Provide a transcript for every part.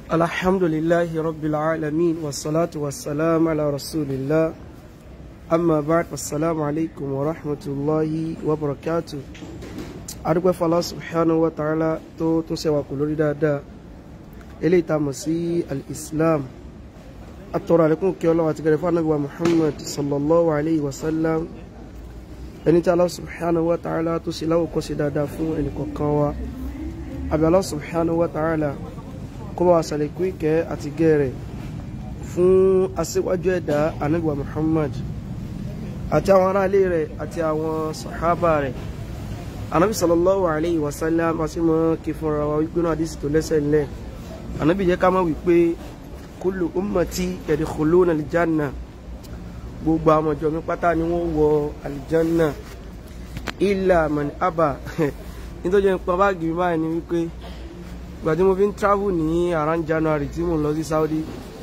الحمد لله رب العالمين والصلاة والسلام على رسول الله أما بعد والسلام عليكم ورحمة الله وبركاته adúpẹ́ fọlá subhanahu wa ta'ala tó tún ṣe wà kù lórí dáadáa eléyìí tá a mọ̀ sí al-islam atọ́rọ̀ àlékún kí ọlọ́wà ti gẹ̀rẹ̀ fún anábíwá muhammad sallallahu alayhi wa sallam ẹni tí Allah subhanahu wa ta'ala tó ṣe láwòkọ́ sí dáadáa fún ẹnì kọ̀ọ̀kan wa àbí Allah subhanahu wa ta'ala kó bá wa ṣàlékún ìkẹ́ àti gẹ̀rẹ̀ fún aṣíwájú ẹ̀dá anábíwá muhammad àti àwọn aráalé rẹ̀ àti àwọn sàhábà rẹ̀ anabi sallallahu alayhi wa sallam asi mọ kí fúnra wa wípé náà àdísì tó lẹ́sẹ̀ ńlẹ̀ anabi jẹ́ ká mọ̀ wípé kullu ummati yadkhuluna aljanna gbogbo àwọn ọjọ́ mi pátá ni wọ́n wọ aljanna illa man aba nítorí nípa báàgì mi báyìí ni wípé ìgbà tí mo fi ń travel ní around January tí mo lọ sí Saudi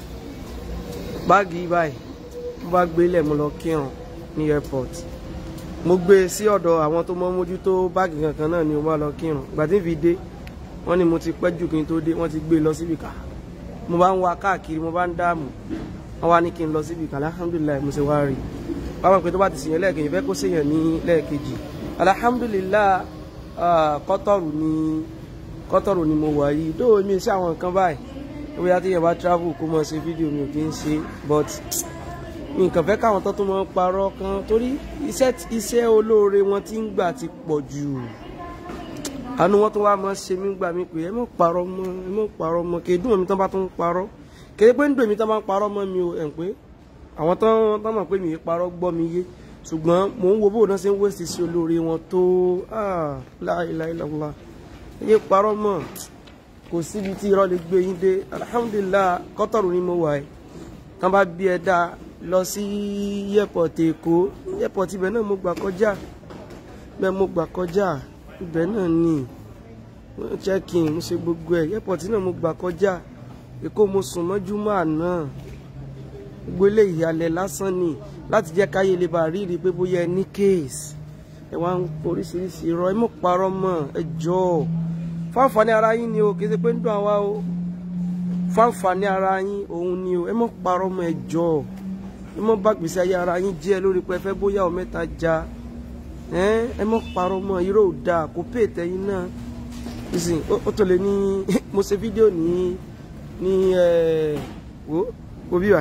báàgì báyìí mo bá gbélé mo lọ kírun ní airport mo gbé e sí ọ̀dọ̀ àwọn tó mọ́ mójútó báàgì kankan náà ni mo bá lọ kírun ìgbà tí n fi dé wọ́n ní mo ti pẹ́ jù kí n tó dé wọ́n ti gbé e lọ síbi kà mo bá ń wa káàkiri mo bá ń dààmú wọ́n wá ní kí n lọ síbi kà alhamdulilayi mo ṣe wá rí i báwọn pé tó bá ti sèyàn lẹ́ẹ̀kejì fẹ́ kó sèyàn ní lẹ́ẹ̀kejì alhamdulilayi kọ́tọ̀rù ni kọ́tọ̀rù ni mo wà yìí dóò mi sí àwọn nǹkan báyìí bóyá tí yẹn bá travel kó mọ̀ ṣe fídíò mi ò kí ń ṣe but nǹkan fẹ́ káwọn tó tún mọ́ parọ́ kan torí iṣẹ́ iṣẹ́ olóore wọn ti ń gbà ti pọ̀ jù àánú wọn tó wá mọ́ ṣe mí gbà mí pé ẹ mọ̀ parọ́ mọ́ ẹ mọ̀ parọ́ mọ́ kì í dùn mí tán bá tún parọ́ kì í pé ń dùn mí tán bá ń parọ́ mọ́ mi ò ẹ̀ ń pé àwọn tán tán mọ̀ pé mi ì parọ́ gbọ́ mi yé ṣùgbọ́n mò ń wo bó náà ṣe ń wéṣì sí olóore wọn tó láìláìláìlá ẹ parọ́ mọ́ kò síbi tí irọ́ lè gbé yín dé alhamdulillah kọ́tọ̀rù ni mo wà ẹ̀ tán bá bí ẹ dáa lọ sí airport èkó airport ibẹ̀ náà mo gbà kọjá ibẹ̀ mo gbà kọjá ibẹ̀ náà ni check in mo ṣe gbogbo ẹ̀ airport náà mo gbà kọjá èkó mo sùn mọ́júmọ́ àná gbogbo ilé ìyàlẹ̀ lásán ni láti jẹ́ káyé lè bá rí rí pé bóyá ẹ ní case ẹ wá ń oríṣiríṣi irọ́ ẹ mọ̀ parọ́ mọ́ ẹ jọ fún àǹfààní ara yín ni o kì í ṣe pé ń dùn àwa o fún àǹfààní ara yín òun ni o ẹ mọ̀ parọ́ mọ́ ẹ jọ ẹ mọ bá gbèsè ayé ara yín jẹ́ lórí pé ẹ fẹ́ bóyá ọ mẹ́ta já ẹ mọ parọ́ mọ́ irọ́ ò dáa kò pé ìtẹ̀yìn náà ìsìn ó tó lè ní mo ṣe fídíò ní ní ẹ wo wo bíbà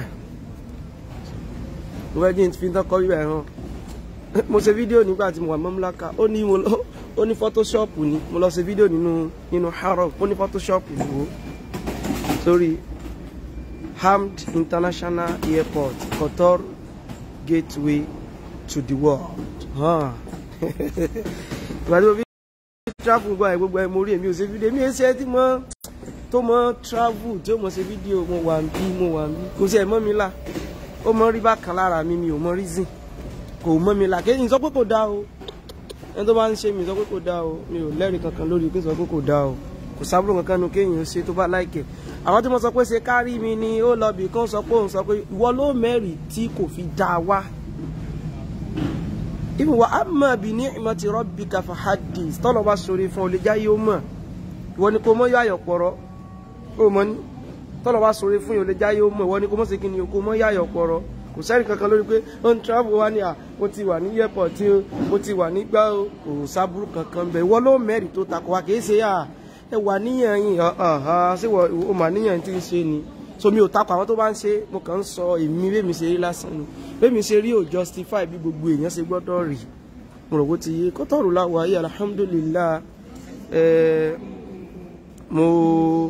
mo fẹ́ jí n fi tán kọ́ bíbà hàn mo ṣe fídíò nígbà tí mo wà mọ́múláka ó ní mo lọ ó ní fọ́tóṣọ́ọ̀pù ni mo lọ ṣe fídíò nínú nínú harold ó ní fọ́tóṣọ́ọ̀pù wo sórí Hamd International Airport, Qatar gateway to the world. Ìgbàdí mo fi travel gba ẹ̀ gbogbo ẹ̀ mo rí èmi ò ṣe fídíò èmi ẹ̀ ṣe tí mo tó mọ travel tí ó mọ ṣe fídíò mo wà ń bí mo wà ń bí kò sí ẹ̀ mọ́ mi là ó mọ rí bákan lára mi mi ò mọ reason kò mọ́ mi là kéyìn sọ pé kò dá o ẹni tó bá ń ṣe mi sọ pé kò dá o mi ò lẹ́rìí kankan lórí pé sọ pé kò dá o kò sábúrò kankan nu kéyìn ṣe tó bá láìkẹ̀ àwọn tí mo sọ pé ṣe kárí mi ni ó lọ bì kan sọ pé òun sọ pé ìwọ ló mẹ́rì tí kò fi dá wá. ìwọ amma bi ni'mati rabbika fahadis tọ́lọ̀ bá sọ̀rọ̀ fún ọ lè jáyé ó mọ̀ ìwọ ni kò mọ̀ yọ àyọ̀ pọ̀rọ̀ ó mọ̀ ní tọ́lọ̀ bá sọ̀rọ̀ fún yóò lè jáyé ó mọ̀ ìwọ ni kò mọ̀ sí kí ni kò mọ̀ yọ àyọ̀ pọ̀rọ̀ kò sẹ́rì kankan lórí pé ó ń travel wá ní à mo ti wà ní airport tí mo ti wà nígbà kò sábúrú kankan bẹ̀ ìwọ ló mẹ́rì tó takò wá kì í ṣe yà ẹ wà níyàn yìí ṣé o mà níyàn tí ń ṣe ni so mi ò takò àwọn tó bá ń ṣe mo kàn ń sọ èmi bẹ́ẹ̀ mi ṣe rí lásán ni bẹ́ẹ̀ mi ṣe rí ò justify bí gbogbo èèyàn ṣe gbọ́dọ̀ rí mo rò bó ti yé kọ́tọ̀rù láwọ̀ ayé alhamdulillah ẹ mo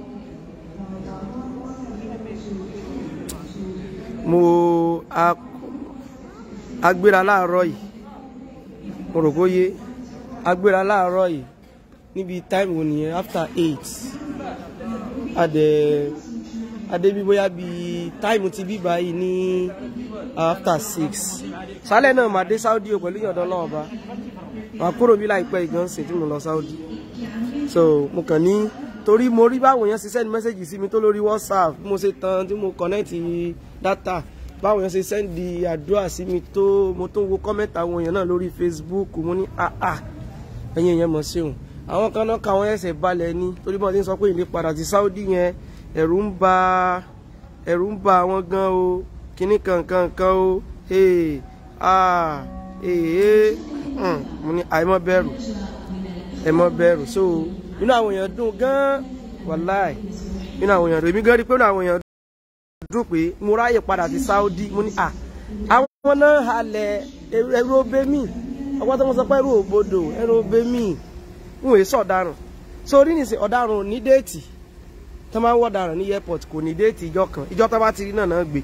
mo agbéra láàárọ̀ yìí mo rò bó yé agbéra láàárọ̀ yìí níbi time wo nìyẹn after eight adẹ adébí bóyá bí time ti bí báyìí ní after six sálẹ̀ náà máa dé Saudi o pẹ̀lú ìyọ̀dọ̀ náà ọba màá kúrò bí láìpẹ́ ìgbọ̀nsìn tí mo lọ Saudi so mo kàn ní torí mo rí báwọn èèyàn ṣe send message sí mi tó lórí WhatsApp bí mo ṣe tan tí mo connect data báwọn èèyàn ṣe send àdúrà sí mi tó mo tó wo comment àwọn èèyàn náà lórí Facebook mo ní ah ah ẹ̀yin èèyàn mọ̀ sí òun àwọn kan náà káwọn ẹsẹ̀ balẹ̀ ní torí bọ́n ti ń sọ pé ìlé padà sí Saudi yẹn ẹ̀rù ń bà ẹ̀rù ń bà àwọn gan o kíní kankan kan o hey ah ee mo ní àìmọ́ bẹ̀rù ẹ̀mọ́ bẹ̀rù so inú àwọn èèyàn dùn gan wàláì inú àwọn èèyàn dùn èmi gan rí pé inú àwọn èèyàn dùn pé mo ráyè padà sí Saudi mo ní à àwọn náà halẹ̀ ẹrú obé mi ọgbọ́n tó ń sọ pé ẹrú òbodò ẹrú obé mi ń wèé sọ ọ̀daràn so orí nìsín ọ̀daràn ò ní déètì tó máa ń wọ́ ọ̀daràn ní airport kò ní déètì ìjọ kan ìjọ tó bá ti rí náà náà gbé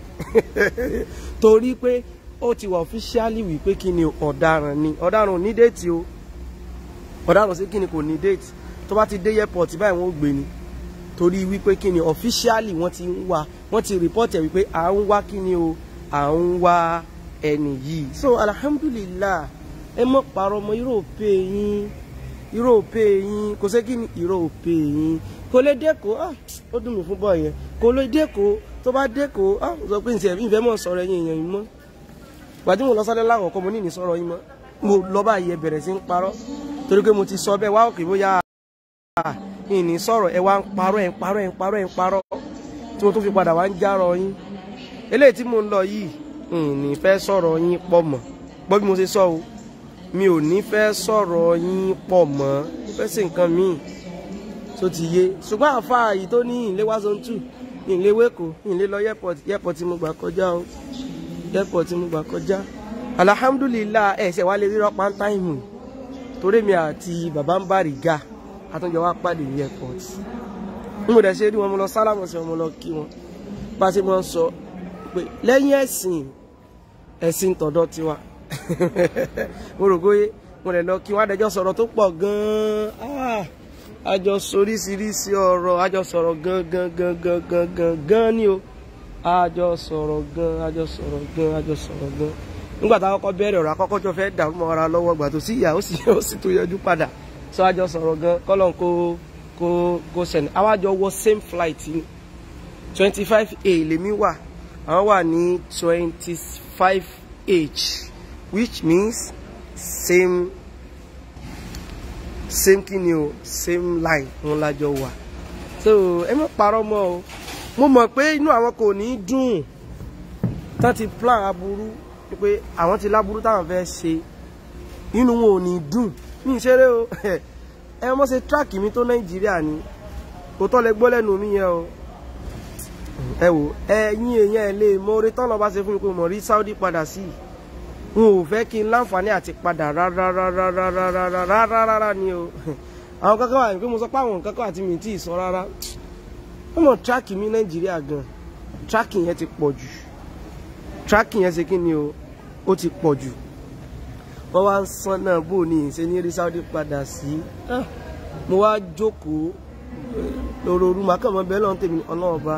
torí pé ó ti wà officially wí pé kí ni ọ̀daràn ni ọ̀daràn ò ní déètì o ọ̀daràn sí kí ni kò ní déètì tó bá ti dé airport báyìí wọ́n ó gbé ni torí wípé kí ni officially wọ́n ti ń wá wọ́n ti report ẹ̀ wípé à ń wá kí ni o à ń wá ẹni yìí so alhamdulillah ẹ mọ̀ parọ́ ọmọ europe yín europe yín kò sí kí ni europe yín kò lè dẹ́kọ̀ ó dùn mí fún bọ́ọ̀ yẹn kò lè dẹ́kọ̀ tó bá dẹ́kọ̀ ó sọ pé ǹsẹ̀ ìfẹ́ mọ̀ sọ̀rọ̀ ẹ̀yìn èèyàn yìí mọ́ gbàdí mo lọ sálẹ̀ láwọn ọkọ mo ní ní sọ̀rọ̀ yìí mọ́ mo lọ bá yẹ bẹ̀rẹ̀ sí ń parọ́ torí pé mo ti sọ bẹ́ẹ̀ wá òkè bóyá ìní sọ̀rọ̀ ẹ wá ń parọ́ ẹ̀ ń parọ́ ẹ̀ ń parọ́ ẹ̀ ń parọ́ tí mo tún fi padà wá ń járọ yín eléyìí tí mo ń lọ yìí ìní fẹ́ sọ̀rọ̀ yín pọ̀ mọ́ gbọ́ bí mo ṣe sọ o mi ò ní fẹ́ sọ̀rọ̀ yín pọ̀ mọ́ fẹ́ sí nǹkan míì tó ti yé ṣùgbọ́n àfa yìí tó ní ìlé wá zone two ìlé wéko ìlé lọ airport airport tí mo gbà kọjá o airport tí mo gbà kọjá alhamdulillah ẹ̀ ṣẹ̀ wá lè rí rọ́pá táìmù torí mi àti bàbá ń bá rìgá àtúnjọ wá pàdé ní airport n mo dẹ̀ ṣe rí wọn mo lọ sálámù sí wọn mo lọ kí wọn bá ṣe máa ń sọ pé lẹ́yìn ẹ̀sìn ẹ̀sìn tọ̀dọ̀ tiwa mo rò pé mo lè lọ kí wọn adẹjọ́ sọ̀rọ̀ tó pọ̀ gan-an àjọ soríṣiríṣi ọ̀rọ̀ àjọ sọ̀rọ̀ gan gan gan gan gan gan gan ni o àjọ sọ̀rọ̀ gan àjọ sọ̀rọ̀ gan àjọ sọ̀rọ̀ gan nígbà tá a kọ́kọ́ bẹ̀rẹ̀ ọ̀rọ̀ àkọ́kọ́ tó fẹ́ dàrú mọ́ ara lọ́wọ́ gbà tó sí ìyá ó sì ó sì tó yọjú padà sọ àjọ sọ̀rọ̀ gan kọ́lọ́n kó kó kó sẹ̀ni àwọn àjọ wọ same flight ni twenty five a lèmi wà àwọn wà ní twenty five h which means same same kini o same line wọn lájọ wà so ẹ má parọ́ mọ́ o mo mọ̀ pé inú àwọn kò ní dùn tán ti plan aburú pé àwọn ti láburú táwọn fẹ́ ṣe inú wọn ò ní dùn ní ìṣeré o ẹ mọ́ ṣe tíráàkì mi tó nàìjíríà ni kò tọ́ lẹ gbọ́ lẹ́nu mi yẹn o ẹ wò ẹ̀yin èèyàn ẹ lè mọ orí tọ́lọ́ bá ṣe fún mi pé mo rí Saudi padà sí i n ò fẹ́ kí n láǹfààní àti padà rárárárárárárárá ni o àwọn kankan wà ní pé mo sọ pé àwọn kankan àti mi tí ì sọ rárá wọ́n mọ̀ tíráàkì mi nàìjíríà gan tíráàkì yẹn ti pọ̀ jù tíráàkì yẹn ṣe kí ni o ó ti pọ̀ jù wọ́n wá ń sán náà bò ní ìṣe ní rí Saudi padà sí mo wá jókòó lórórú màkàmọ́ bẹ́ẹ̀ lọ́n tèmi ọlọ́ọ̀ba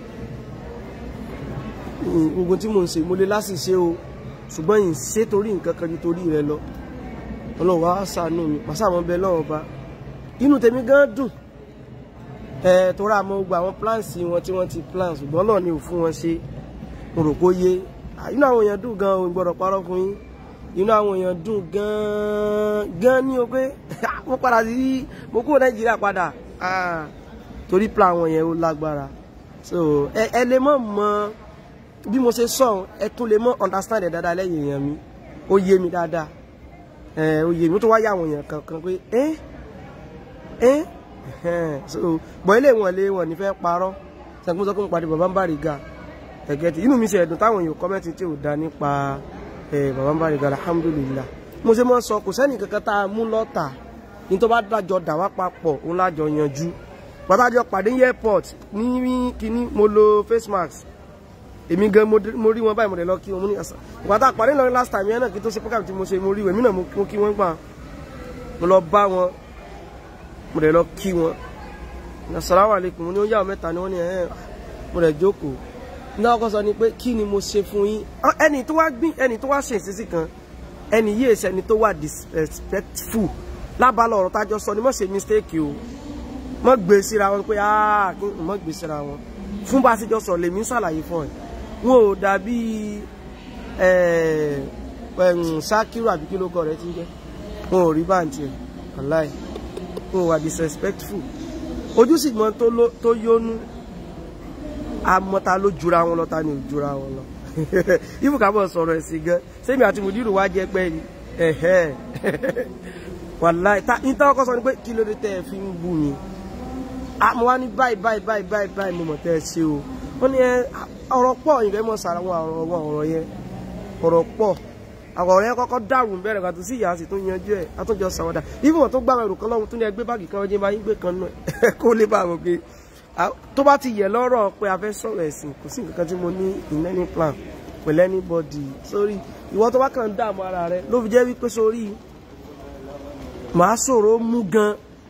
ogun tí mo ń ṣe mo lè láṣìṣe o ṣùgbọ́n yìí ṣe torí nǹkan kan ju torí rẹ lọ ọlọ́run wá ṣàánú mi pàṣàmọ́ bẹ́ẹ̀ lọ́ọ̀ba inú tèmi gan dùn ẹ torí àmọ́ gbogbo àwọn plans wọn tí wọ́n ti plan ṣùgbọ́n náà ni ò fún wọn ṣe mo rò kó yé inú àwọn èèyàn dùn gan o gbọ́dọ̀ parọ́ fún yín inú àwọn èèyàn dùn gan gan ní o pé mo padà sí mo kúrò nàìjíríà padà torí plan àwọn yẹn ó lágbára so ẹ ẹ lè mọ̀ mọ̀ bí mo ṣe sọ ẹ tún lè mọ̀ understand ẹ dáadáa lẹ́yìn èèyàn mi ó yé mi dáadáa ẹ ó yé mi ó tún wá yà àwọn èèyàn kankan pé ẹ ẹ so bọ̀ ilé wọn lé wọn ní fẹ́ parọ́ sẹ́kún sọ pé mo pàdé bàbá ń bá rí ga ẹ̀gẹ́ tí inú mi ṣe ẹ̀dùn táwọn èèyàn kọ́mẹ́ntì tí ò da nípa bàbá ń bá rí ga alhamdulillah mo ṣe mọ́ sọ kò sẹ́nì kankan tá a mú lọ́tà ní tó bá dájọ́ dà wá papọ̀ òun lájọ yanjú pátájọ́ pàdé ní airport ní kíní mo lo face mask èmi gan mo rí wọn báyìí mo lè lọ kí wọn mo ní àṣà ìgbà tá a pàdé lọ last time yẹn náà kí tó ṣe program tí mo ṣe mo rí wọn èmi náà mo kí wọn gbà mo lọ bá wọn mo lè lọ kí wọn assalamu alaikum mo ní ó yà wọn mẹ́ta ni wọ́n ní ẹ̀ mo lè jókòó ní ọkọ sọ ni pé kí ni mo ṣe fún yín ẹni tó wá gbìn ẹni tó wá ṣe ìṣesí kan ẹni yìí èsì ẹni tó wà disrespectful lábàlọ ọ̀rọ̀ tájọ sọ ni mo ṣe mistake o mo gbé síra wọn pé ah kí n mo gbé síra wọn fún bá a ṣe jọ sọ lèmi ń ṣàlàyé fún ẹ wọn ò dàbí ṣákírù àbí kí ló kọ rẹ ti jẹ wọn ò rí báǹtì ẹ aláì wọn ò wà disrespectful ojú sì mọ tó yónú amọ́ta ló jura wọn lọ ta ni ò jura wọn lọ ibù ká bọ̀ sọ̀rọ̀ ẹ̀sìn gan sẹ́mi àti mùdírù wá jẹ́ pẹ́ ni ẹ̀hẹ́ wàláì ta ní táwọn kọ́ sọ ni pé kí ló dé tẹ́ ẹ fi ń bù mí àmọ́ wá ní báyìí báyìí báyìí báyìí báyìí mo mọ̀ tẹ́ ẹ ṣe o wọ́n ní ẹ ọ̀rọ̀ pọ̀ ìfẹ́ mọ̀ sára wọn ọ̀rọ̀ wọn ọ̀rọ̀ yẹn ọ̀rọ̀ pọ̀ àwọn ọ̀rọ̀ yẹn kọ́kọ́ dàrú bẹ̀rẹ̀ kan tó sì yà á sì tún yanjú ẹ̀ àtúnjọ sàwọ́dà ìfowó tó gbàgbọ́ ẹrù kan lọ́wọ́ tó ní ẹgbẹ́ báàgì kan ọjọ́ báyìí gbé kan náà kó lè bá àwọn pé tó bá ti yẹ lọ́rọ̀ pé a fẹ́ sọ̀rọ̀ ẹ̀sìn kò sí nǹkan tí mo ní in any plan pẹ̀lú anybody sórí ìwọ tó bá kàn ń dààmú ara rẹ ló fi jẹ́ wípé sórí màá sọ̀rọ̀ mú gan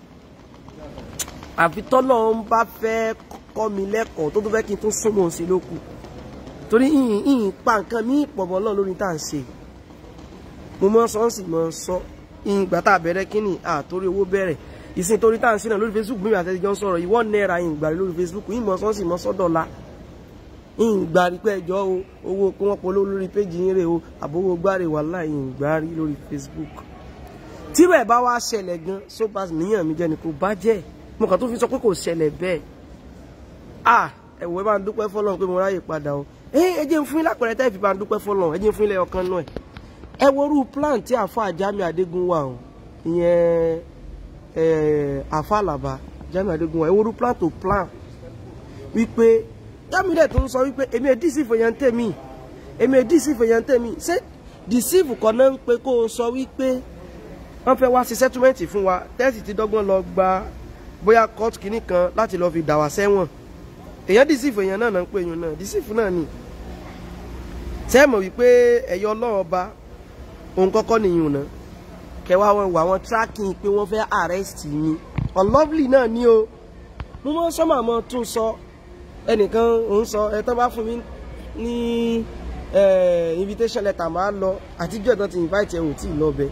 àfi tọ́lọ́ ń bá fẹ́ kọ́ mi lẹ́kọ̀ọ́ tó tó fẹ́ kí n tún súnmọ́ sí lókù torí ìyìn ìyìn pa nǹkan mí ìpọ̀bọ̀ náà lórí tá à ń ṣe mo mọ sọ ń sì mọ sọ ìyìn ìgbà tá a bẹ̀rẹ̀ kínní àtórí owó bẹ̀rẹ̀ ìsìn torí tá à ń ṣe náà lórí Facebook mímí àtẹ̀jọ́ ń sọ̀rọ̀ ìwọ náírà ìyìn ìgbà lórí Facebook ìyìn mọ sọ ń sì mọ sọ́dọ̀la ìyìn ìgbà rí pé ẹjọ́ o owó kí wọ́n polówó lórí péjì yín rè o àbówó gbáre wàhálà ìyìn ìgbà rí lórí Facebook tírò ẹ̀ bá wá ṣẹlẹ̀ gan sópas níyàn mi jẹ́ ni kò bá jẹ́ mo kàn tó fi sọ pé kò ṣẹlẹ̀ bẹ́ẹ̀ ah ẹ̀wọ̀ ẹ bá ń dúpẹ́ fọlọ́run pé mo ráyè padà o ẹ jẹ́ ń fún yín lápẹ̀rẹ̀ tẹ́ fi bá ń dúpẹ́ fọlọ́run ẹ jẹ́ ń fún yín lẹ́yọ̀ kan náà ẹ worú plan tí àfa Jamiu Adégún wà o ìyẹn àfa Àlàbá Jamiu Adégún wà ẹ worú plan tó plan wípé Jamiu dẹ̀ tó ń sọ wípé èmi ẹ̀ dísìfò yẹn ń tèmi èmi ẹ̀ dísìfò yẹn ń tèmi ṣé dísìfò kan náà ń pe kó o sọ wípé wọ́n fẹ́ wá sí settlement fún wa tẹ́sì ti dọ́gbọ́n lọ gba bóyá court kìíní kan láti lọ fi dà wá sẹ́wọ̀n èèyàn dìsífù èèyàn náà náà ń pè yín náà dìsífù náà ni sẹ́ẹ̀mọ̀ wípé ẹ̀yọ́ ọlọ́run ọba òun kọ́kọ́ nìyún náà kẹwàá wọn wà wọn tracking pé wọ́n fẹ́ arrest mi unlovely náà ni o mo mọ sọ́mà mọ́ tún sọ ẹnìkan òun sọ ẹ tán bá fún mi ní invitation letter máa lọ àtijọ́ ìtàn ti invite ẹ ò tí ì lọ bẹ́ẹ̀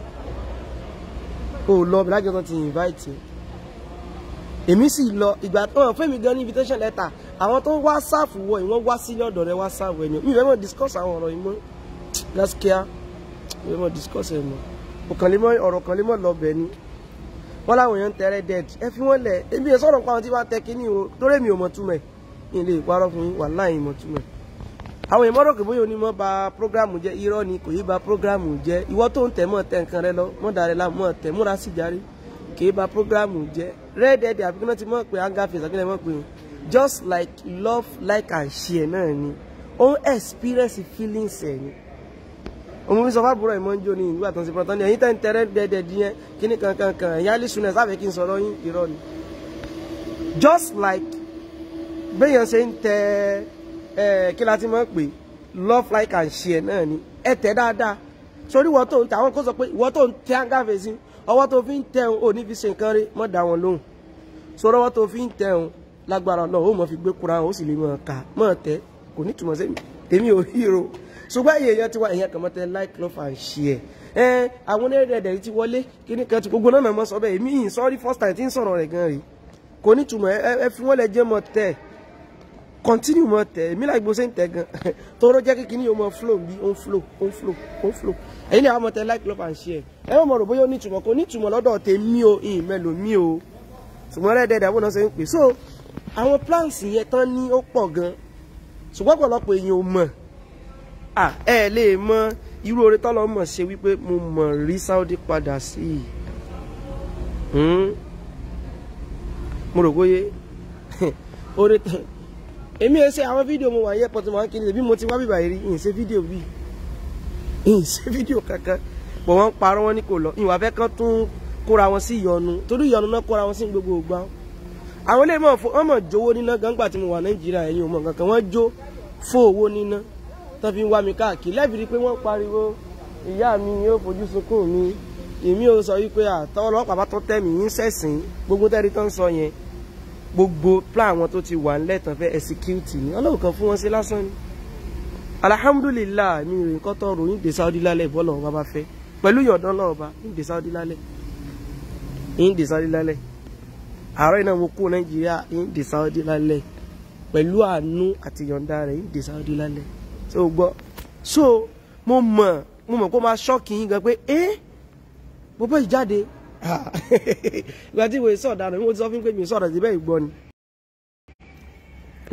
o lọ lájọ tó ti invite èmi sì lọ ìgbà tó hàn fẹ́mi gan ní invitation letter àwọn tó wá sáàfù wọ ìwọ́n wá sílé ọ̀dọ̀ rẹ wá sáàfù ẹni mi ìfẹ́ mọ̀ discuss àwọn ọ̀rọ̀ yìí mọ́ gaskiya mi ìfẹ́ mọ̀ discuss ẹ̀ mọ́ ọ̀kànlémọ́ ọ̀rọ̀ kànlémọ́ lọ bẹ̀ ni wọ́n láwọn èèyàn ń tẹ́rẹ́ dead ẹ fi wọ́n lẹ̀ èmi ẹ̀ sọ̀rọ̀ pa àwọn tí wọ́n tẹ kíní o torí mi ò mọ̀ túmẹ̀ ilé ìparọ́ fún yín wàláhì mọ̀ túmẹ̀ àwọn èèyàn mọ́rọ̀ kò bóyá onímọ̀ ba prógrámù jẹ́ irọ́ ni kò yí ba prógrámù jẹ́ ìwọ tó ń tẹ̀ mọ́ tẹ̀ nǹkan rẹ lọ mọ́ dàrẹ́ la mọ́ tẹ̀ múra sí járe kì í ba prógrámù jẹ́ rẹ́ẹ̀dẹ̀ẹ̀dẹ̀ àbíkí náà ti mọ̀ pé anger face àkílẹ̀ mọ̀ pé just like love like and share náà ni ó ń experience feelings ẹ̀ ni òun fi sọ fábùrọ̀ ìmọ̀ ń jó ní ìlú àtúnṣe pọ̀tán ní ẹ̀yìn tẹ́ ń tẹ́rẹ́ dẹ́dẹ̀ díẹ̀ kíní kankan kan ẹ̀yà lísùnẹ̀ sáfẹ́ kí n sọ̀rọ̀ yín irọ́ ni just like béèyàn ṣe ń tẹ ẹ kí la ti mọ̀ pé love like and share náà ni ẹ tẹ̀ dáadáa sórí ìwọ tó ń tẹ àwọn kó sọ pé ìwọ tó ń tẹ àǹgáfẹ́ sí ọwọ́ tó fi ń tẹ òun ò ní fi ṣe nǹkan rí mọ́ dá wọn lóhùn sórí ọwọ́ tó fi ń tẹ òun lágbára náà ó mọ̀ fi gbé kura ó sì lè mọ̀ ká mọ̀ tẹ́ kò ní túmọ̀ sí tèmi ò híro ṣùgbọ́n èyí èèyàn ti wá èèyàn kan mọ́ tẹ́ like love and share ẹ àwọn onírẹ̀dẹ̀ ti wọlé kíní kan ti gbogbo náà mọ̀ sọ bẹ́ẹ̀ èmi yìí sọ́rí first time tí ń sọ̀rọ̀ rẹ̀ gan rí kò ní túmọ̀ ẹ fi wọ́n lẹ jẹ́ mọ̀ tẹ́ continue mọ̀ tẹ́ èmi láì gbóṣe ń tẹ́ gan tóró jẹ́ kí kíní yóò mọ̀ flow bí ó ń flow ó ń flow ó ń flow èyí ni àwọn mọ̀ tẹ́ like love and share ẹ mọ̀ rò bóyá ó ní túmọ̀ kò ní túmọ̀ lọ́dọ̀ tèmi o ìyìn mẹ́lò mi o ṣùgbọ́n rẹ́ẹ̀dẹ̀ẹ̀dẹ̀ àwọn náà ṣe ń pè so àwọn plans yẹn tán ní ó pọ̀ gan ṣùgbọ́n ọ̀pọ̀lọpọ̀ èèyàn ò mọ̀ à ẹ lè mọ irú oore tọ́lọ́ mọ̀ ṣe wípé mo mọ̀ rí Saudi padà sí i mo rò bóyé oore tán èmi ẹ ṣe àwọn fídíò mo wà yẹ pọtù máa ń kiri bí mo ti wá bíbà rí ìyìn ṣe fídíò bí ìyìn ṣe fídíò kankan pọ̀ wọ́n parọ́ wọn ní kò lọ ìwà fẹ́ kán tún kóra wọn sí ìyọnu torí ìyọnu náà kóra wọn sí gbogbo ògbà àwọn ilé mọ̀ wọ́n mọ̀ jówó níná gangba tí mo wà nàìjíríà ẹ̀yìn òmò kankan wọ́n jó fún owó níná tó fi ń wá mi káàkiri lẹ́bìrì pé wọ́n pariwo ìyá mi yóò fojú sunkún mi èmi ò sọ wípé àtọ́ ọlọ́pàá bá tó tẹ́ mi yín sẹ̀sìn gbogbo tẹ́rí tó ń sọ yẹn gbogbo plan àwọn tó ti wà ńlẹ̀ tán fẹ́ execute ni ọlọ́run kan fún wọn sí lásán ni alhamdulillah mi rìn kọ́ tọ́ ròyìn dé Saudi lálẹ́ bọ́ọ̀lù ọba bá fẹ́ pẹ̀lú yọ̀dán náà bá ń dé Saudi lálẹ́ ń dé Saudi lálẹ́ àárọ̀ iná mo kú nàìjíríà ń dé Saudi lálẹ́ pẹ̀lú àánú àti yọ̀ǹda rẹ̀ ń dé Saudi lálẹ́ tó gbọ́ so mo mọ̀ mo mọ̀ kó máa ṣọ́ọ̀kì yín gan pé ẹ́ bọ́bọ́ ìjáde ìgbà tí ìwé sọ̀dà rẹ̀ mo ti sọ fún pé mi sọ̀rọ̀ síbẹ̀ ìgbọ́ ni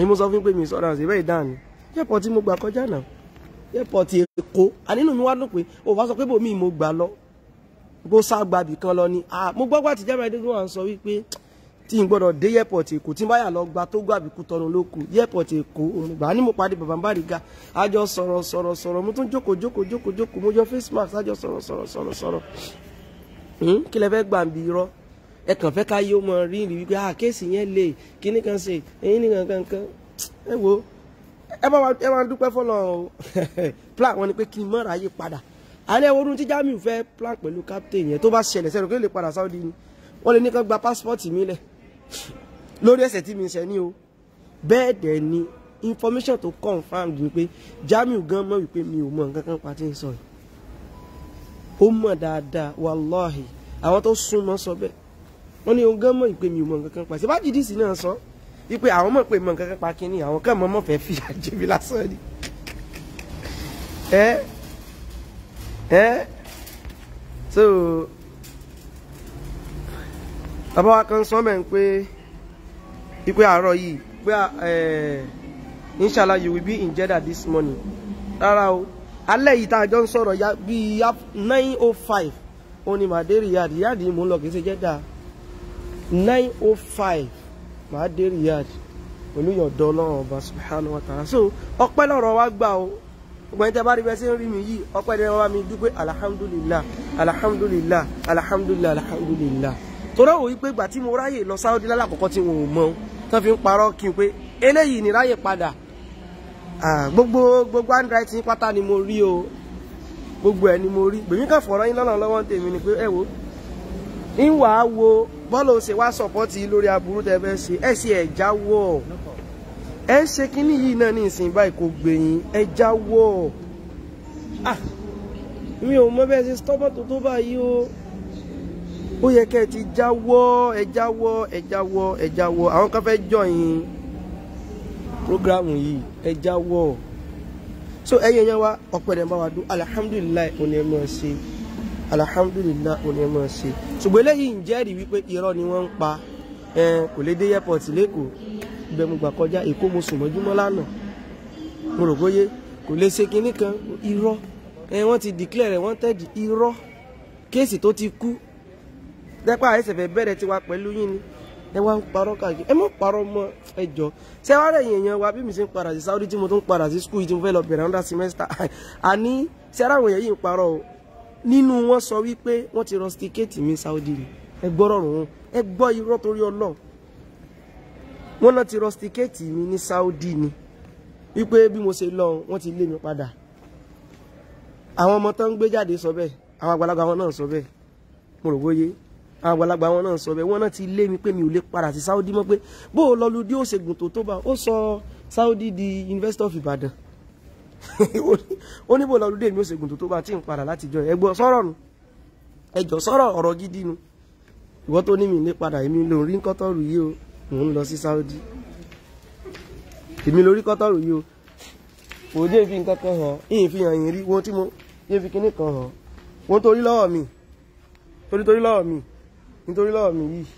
ni mo sọ fún pé mi sọ̀rọ̀ àti ìbẹ́ ìdáhùn airport tí mo gbà kọjá náà airport Èkó ànínú mi wá dùn pé o wá sọ pé bòmí mo gbà lọ bó sá gbàbì kan lọ ni mo gbọ́ gbà tí Jamiu Adégún wà ń sọ wípé tí n gbọ́dọ̀ dé airport Èkó tí n bá yà lọ gba tó gbàbí kú tọrun ló kù airport Èkó òmùgbà ní mo pàdé bàbá Bariga àjọ sọ̀rọ̀ sọ̀rọ̀ sọ̀rọ̀ mo tún jókòó jókòó jókòó jókòó mo yọ face mask àjọ sọ̀rọ̀ sọ̀rọ̀ sọ̀rọ̀ sọ̀rọ̀ kí lẹ fẹ́ gbà ń bi irọ́ ẹ kàn fẹ́ ká yé ó mọ rí rí wípé ah kéèsì yẹn lè kíní kan ṣe èyí nìkan kankan ẹ wo ẹ bá ẹ máa dúpẹ́ fọlọ́ o plan wọn ni pé kí n mọ̀ra yé padà alẹ́ orun tí Jamiu fẹ́ plan pẹ̀lú captain yẹn tó bá ṣẹlẹ̀ sẹ́nu kí ló lè padà Saudi ni wọ́n lè ní kán gba passport mi lẹ̀ lórí ẹsẹ̀ tí mi ṣẹ̀ ní o bẹ́ẹ̀ dẹ̀ ni information tó confirmed ni pé Jamiu gan mọ̀ wípé mi ò mọ̀ nǹkan kan pa tí ń sọ yìí ó mọ̀ dáadáa wàláhì àwọn tó súnmọ́ sọ bẹ́ẹ̀ wọ́n ní ogán mọ̀ ìpè mi ò mọ̀ nǹkan kan pa ṣe bá jìdísì náà sọ wípé àwọn mọ̀ pé mọ̀ nǹkan kan pa kínní àwọn kan mọ̀ mọ̀ fẹ́ fi àjẹbí lásán ni. ẹ ẹ so bàbá wa kan sọ mẹ́ ń pé ipe àárọ̀ yìí pé ẹ inshallah you will be in Jeddah this morning rárá o alẹ́ yìí tá a jọ ń sọ̀rọ̀ ya bíi nine oh five ó ní màá dé Riyadh Riyadh yìí mò ń lọ kì í ṣe Jeddah nine oh five màá dé Riyadh pẹ̀lú yọ̀dọ̀ ọlọ́run ọba subhanahu wa ta'ala so ọpẹ́ lọ́rọ̀ wa gbà o gbogbo ẹni tẹ́ bá rí bẹ́ẹ̀ sí ń rí mi yìí ọpẹ́ ni wọ́n bá mi dúpẹ́ alhamdulillah alhamdulillah alhamdulillah alhamdulillah torí òun pé gbà tí mo ráyè lọ Saudi lálàkọ́kọ́ tí wọn ò mọ tán fi ń parọ́ kí n pé eléyìí ni ráyè padà gbogbo gbogbo handwriting pátá ni mo rí o gbogbo ẹ ni mo rí gbèmí kan fọ̀rọ̀ yín lọ́nà lọ́wọ́ tèmi ni pé ẹ wo ń wà á wo bọ́ọ̀lù ṣe wá sọ̀pọ́tì lórí aburú tẹ́ fẹ́ ṣe ẹ ṣe ẹ̀ jáwọ́ ẹ ṣe kínní yìí náà ní ìsìn báyìí kò gbẹ̀yìn ẹ jáwọ́ ah mi ò mọ bẹ́ẹ̀ ṣe stọ́bọ̀ tó tó báyìí o ó yẹ kẹ́ ẹ ti jáwọ́ ẹ jáwọ́ ẹ jáwọ́ ẹ jáwọ́ àwọn kan fẹ́ jọyìn programu yìí ẹ jáwọ́ so ẹyẹ yẹn wa ọpẹlẹ bá wa dún alihamudulilayi òní ẹ máa ṣe alihamudulilayi òní ẹ máa ṣe ṣùgbọ́n eléyìí ń jẹ́rìí wípé irọ́ ni wọ́n ń pa ẹ kò lè dé airport lẹ́kọ̀ọ́ ibẹ̀ mo gbà kọjá èkó mo sùn mọ́júmọ́ lánàá mo rò bóyé kò lè ṣe kinní kan irọ́ ẹ wọ́n ti declare rẹ̀ wanted irọ́ kéèsì tó ti kú dẹ́pẹ́ àìsàn fẹ́ bẹ̀rẹ̀ tiwa pẹ̀lú yín ni ẹ wá ń parọ́ káàkiri ẹ mọ̀ parọ́ mọ́ ẹ jọ ṣé wàá rẹ̀ yẹn wa bí mi ṣe ń padà sí Saudi tí mo tún padà sí school tí mo fẹ́ lọ bẹ̀rẹ̀ under semester àní ṣé ara àwọn èèyàn yìí ń parọ́ o nínú wọn sọ wípé wọ́n ti rusticate mi Saudi ni ẹ gbọ́rọ̀ rùn wọn ẹ gbọ́ irọ́ torí ọlọ́ wọn náà ti rusticate mi ní Saudi ni wípé bí mo ṣe lọ wọ́n ti lé mi padà àwọn ọmọ tó ń gbé jáde sọ bẹ́ẹ̀ àwọn àgbàlagbà wọn náà sọ bẹ́ẹ̀ mo rò bóyé àwọn àgbàlagbà wọn náà sọ bẹ́ẹ̀ wọ́n náà ti lé mi pé mi ò lè padà sí Saudi mọ́ pé bó o lọ lu dí òṣègùn tó tó bá ó sọ Saudi di University of Ibadan ó ní bó o lọ lu dí èmi òṣègùn tó tó bá tí ń padà láti jọ ẹ gbọ́ sọ̀rọ̀ nu ẹ jọ sọ̀rọ̀ ọ̀rọ̀ gidi nu ìwọ tó ní mi lè padà èmi ló rí kọ́tọ́rù yìí o mò ń lọ sí Saudi èmi lórí kọ́tọ́rù yìí o kò dé fi nǹkan kan hàn ìyìn fi hàn yín rí wọn tí mo yé fi kíní kan hàn wọn torí lọ́wọ́ mi torí torí lọ́wọ́ mi nítorí lọ́wọ́ mi yìí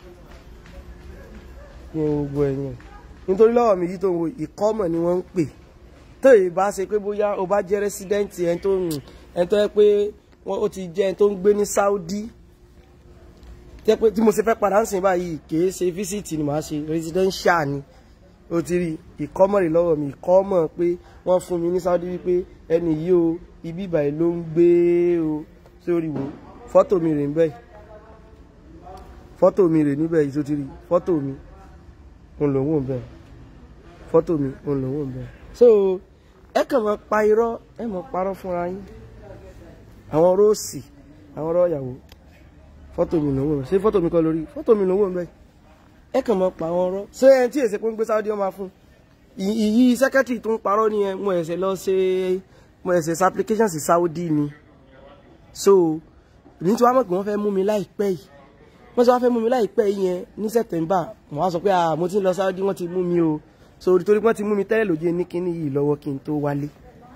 ní gbogbo ẹ̀yìn nítorí lọ́wọ́ mi yìí tó ń wo ìkọ́mọ̀ ni wọ́n ń pè tó yìí bá ṣe pé bóyá o bá jẹ́ rẹ́sídẹ́ǹtì ẹni tó ń ẹni tó yẹ pé wọ́n ó ti jẹ́ ẹni tó ń gbé ní Saudi tẹ́ pé tí mo ṣe fẹ́ padà ń sìn báyìí kìí ṣe físítì ni màá ṣe residential ni ó ti rí ìkọ́mọ̀ rẹ̀ lọ́wọ́ mi ìkọ́mọ̀ pé wọ́n fún mi ní Saudi wípé ẹni yìí o ibi ìbàyìí ló ń gbé o sórí wo fọ́tò mi rè ń bẹ́ẹ̀ fọ́tò mi rè níbẹ̀ yìí tó ti rí fọ́tò mi òun lòun ò bẹ̀ fọ́tò mi òun lòun ò bẹ̀. so ẹ kàn máa pa irọ́ ẹ máa parọ́ fúnra yín àwọn róòsì àwọn ọ̀rọ̀ ìyàwó fọ́tò mi lòun ò bẹ̀ ṣé fọ́tò mi kọ́ lórí fọ́tò mi lòun ò bẹ̀ ẹ kàn máa pa àwọn ọ̀rọ̀ ṣé ẹni tí èsè pé ń gbé Saudi ọmọ fún ìyí sẹ́kẹ́tì tó ń parọ́ ni ẹ mo ẹ̀sẹ̀ lọ ṣe mo ẹ̀sẹ̀ ṣe application sí Saudi ni so ní tí wàá mọ̀ pé wọ́n fẹ́ mú mi láìpẹ́ yìí wọ́n sọ wá fẹ́ mú mi láìpẹ́ yẹn ní sẹ́tẹ̀mbà wọ́n á sọ pé ah mo ti ń lọ Saudi wọ́n ti mú mi o so torí wọ́n ti mú mi tẹ́lẹ̀ lójú ní kíní yìí lọ́wọ́ kí n tó wálé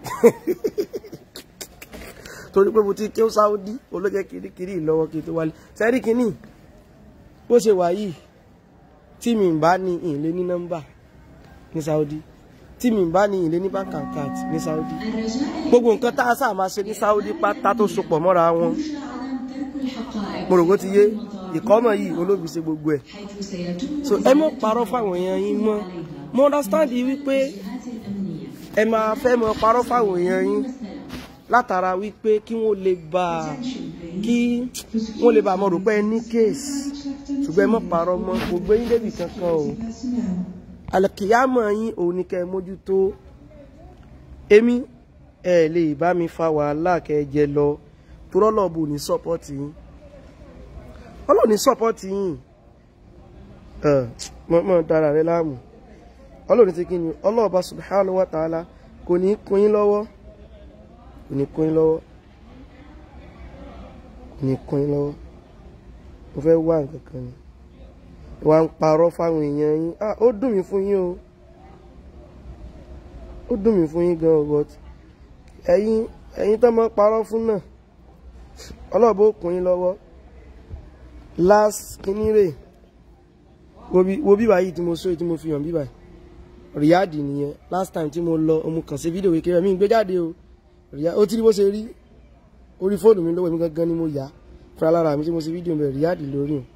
torí pé mo ti kí ó Saudi olójẹ́ kirikiri lọ́wọ́ kí n tó wálé sẹ́rí kíní bó ṣe wà yìí tí mi bá ní ìlé ní nọ́mbà ní Saudi tí mi bá ní ilé ní bank account ní Saudi gbogbo nǹkan tá a sáà máa ṣe ní Saudi pátá tó sopọ̀ mọ́ra wọn mo rò bó ti yé ìkọ́mọ̀ yìí olóbi ṣe gbogbo ẹ̀ so ẹ mọ̀ parọ́ fáwọn èèyàn yín mọ́ mo understand wípé ẹ máa fẹ́ mọ̀ parọ́ fáwọn èèyàn yín látara wípé kí wọ́n lè bá kí wọ́n lè bá mọ̀ rò pé ẹ ní kéèsì ṣùgbọ́n ẹ mọ̀ parọ́ mọ́ kò gbé yín débì kankan o alkiyama yín òun ni kẹ́ ẹ mójútó èmi ẹ lè bá mi fa wàhálà kẹ́ ẹ jẹ lọ torọ́lọ́ọ̀bù ní sọ́pọ́tì yín ọlọ́ọ̀ni sọ́pọ́tì yín mọ́ dára rẹ láàmú ọlọ́ọ̀ni ti kí ni ọlọ́ọ̀bá subhanahu wa ta'ala kò ní kún yín lọ́wọ́ kò ní kún yín lọ́wọ́ kò ní kún yín lọ́wọ́ mo fẹ́ wá nǹkan kan ni wà ń parọ́ fáwọn èèyàn yín ah ó dùn mí fún yín o ó dùn mí fún yín gan o but ẹ̀yin ẹ̀yin tó máa parọ́ fún náà ọlọ́ọ̀bá ó kún yín lọ́wọ́ last kínní rè wo bíbá yìí tí mo sọ tí mo fi hàn bíbá ríádì nìyẹn last time tí mo lọ ọmọ kàn sí fídíò kékeré mi gbé jáde o ó tí bó ṣe rí orí fóònù mi lọ́wọ́ mi gangan ni mo yà fúnra lára mi tí mo ṣe fídíò bẹ̀ ríádì lórí o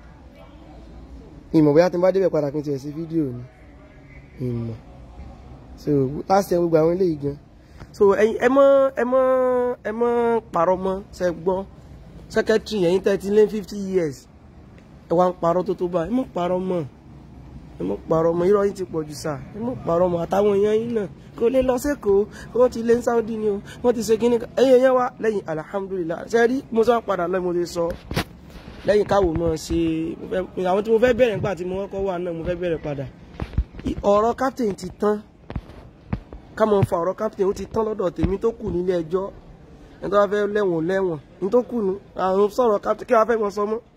ìmọ̀ bóyá tí n bá débẹ̀ padà kí n tiẹ̀ sí fídíò ni ìmọ̀ so last time gbogbo àwọn eléyìí gan so ẹ mọ́ ẹ mọ́ ẹ mọ́ parọ́ mọ́ ṣe gbọ́ secretary ẹ̀yin thirty lé fifty years ẹ wá ń parọ́ tó tó báyìí ẹ mọ̀ parọ́ mọ́ ẹ mọ̀ parọ́ mọ́ irọ́ yìí ti pọ̀ jù sá ẹ mọ̀ parọ́ mọ́ àtàwọn èèyàn yín náà kò lè lọ sẹ́kọ̀ọ́ wọ́n ti lé ní Saudi ni o wọ́n ti ṣe kíní ẹ̀yin èèyàn wa lẹ́yìn alhamdulilah ṣe rí mo sọ padà lọ́ọ́ mo ti sọ lẹ́yìn káwọ́ mọ́ ṣe àwọn tí mo fẹ́ bẹ̀rẹ̀ nígbà tí mo kọ́kọ́ wà náà mo fẹ́ bẹ̀rẹ̀ padà ọ̀rọ̀ captain ti tán ká mọ̀ fa ọ̀rọ̀ captain ó ti tán lọ́dọ̀ tèmi tó kù nílé ẹjọ́ ẹni tó bá fẹ́ lẹ́wọ̀n lẹ́wọ̀n ní tó kù nù àwọn sọ̀rọ̀ captain kí wọ́n fẹ́ mọ sọ mọ́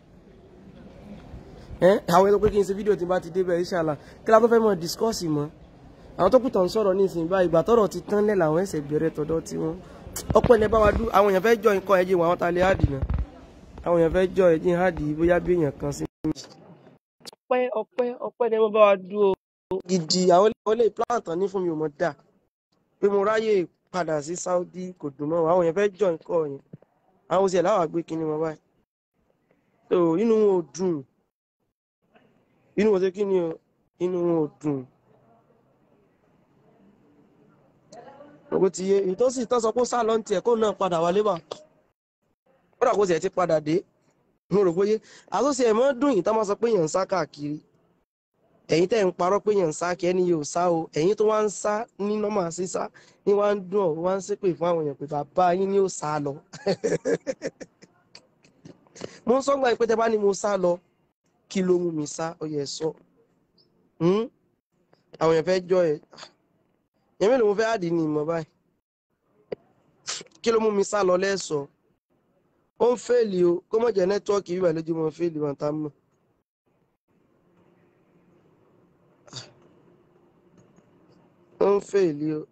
àwọn ẹni pé kí n ṣe fídíò tí n bá ti débẹ̀ inshallah kí la tó fẹ́ mọ discuss mọ́ àwọn tó kù tàn sọ̀rọ̀ ní ìsìn báyìí ìgbà tọ́rọ̀ ti tán lẹ̀ làwọn ẹsẹ̀ bẹ̀rẹ̀ tọ̀dọ̀ tí wọ́n ọpẹ́ ilẹ̀ bá wa dú àwọn èèyàn fẹ́ jọ nǹkan ẹ̀jẹ̀ wọn àwọn ta lè hádì náà àwọn èèyàn fẹ́ jọ ẹ̀jẹ̀ hádì bóyá bí èèyàn kan sí. ọpẹ́ ọpẹ́ ọpẹ́ ni wọ́n bá wa dú o gidi àwọn ilé plan tán ní fún mi ò mọ̀ dà pé mo ráyè padà sí Saudi kò dùn mọ́ àwọn èèyàn fẹ́ jọ nǹkan yẹn àwọn oṣù ẹ̀ láwàá gbé kinní wọn báyìí so inú wọn ò dùn inú wọn ṣe kí ni o inú wọn ò dùn ògbó ti yé èyí tó sì tán sọ pé ó sá lọ ní tiẹ̀ kó náà padà wálé bá ó dà kó tiẹ̀ ti padà dé mo rò bóyé àtúnṣe ẹ̀ mọ́ dùn yìí tá máa sọ pé èèyàn ń sá káàkiri ẹ̀yin tẹ́ ń parọ́ pé èèyàn ń sá kí ẹni yóò sá o ẹ̀yin tó wá ń sá ní nọ́mà sísá ní wá ń dùn ọ̀ wá ń ṣépè fún àwọn èèyàn pé bàbá yín ni ó sá lọ mo ń sọ́gbà pé tẹ́ bá ní mo sá lọ kí ló mú mi sá ó yẹ sọ àwọn èèyàn fẹ́ jọ ẹ̀ yẹn mélòó mo fẹ́ àdì ní ìmọ̀ báyìí kí ló mú mi sá lọ lẹ́sọ̀ọ́ ó ń fèèlì o kó mọ̀ jẹ́ nẹ́tíwọ́ọ̀kì bíbà lójú mọ́ fèèlì wọn tá mọ̀. ó ń fèèlì o.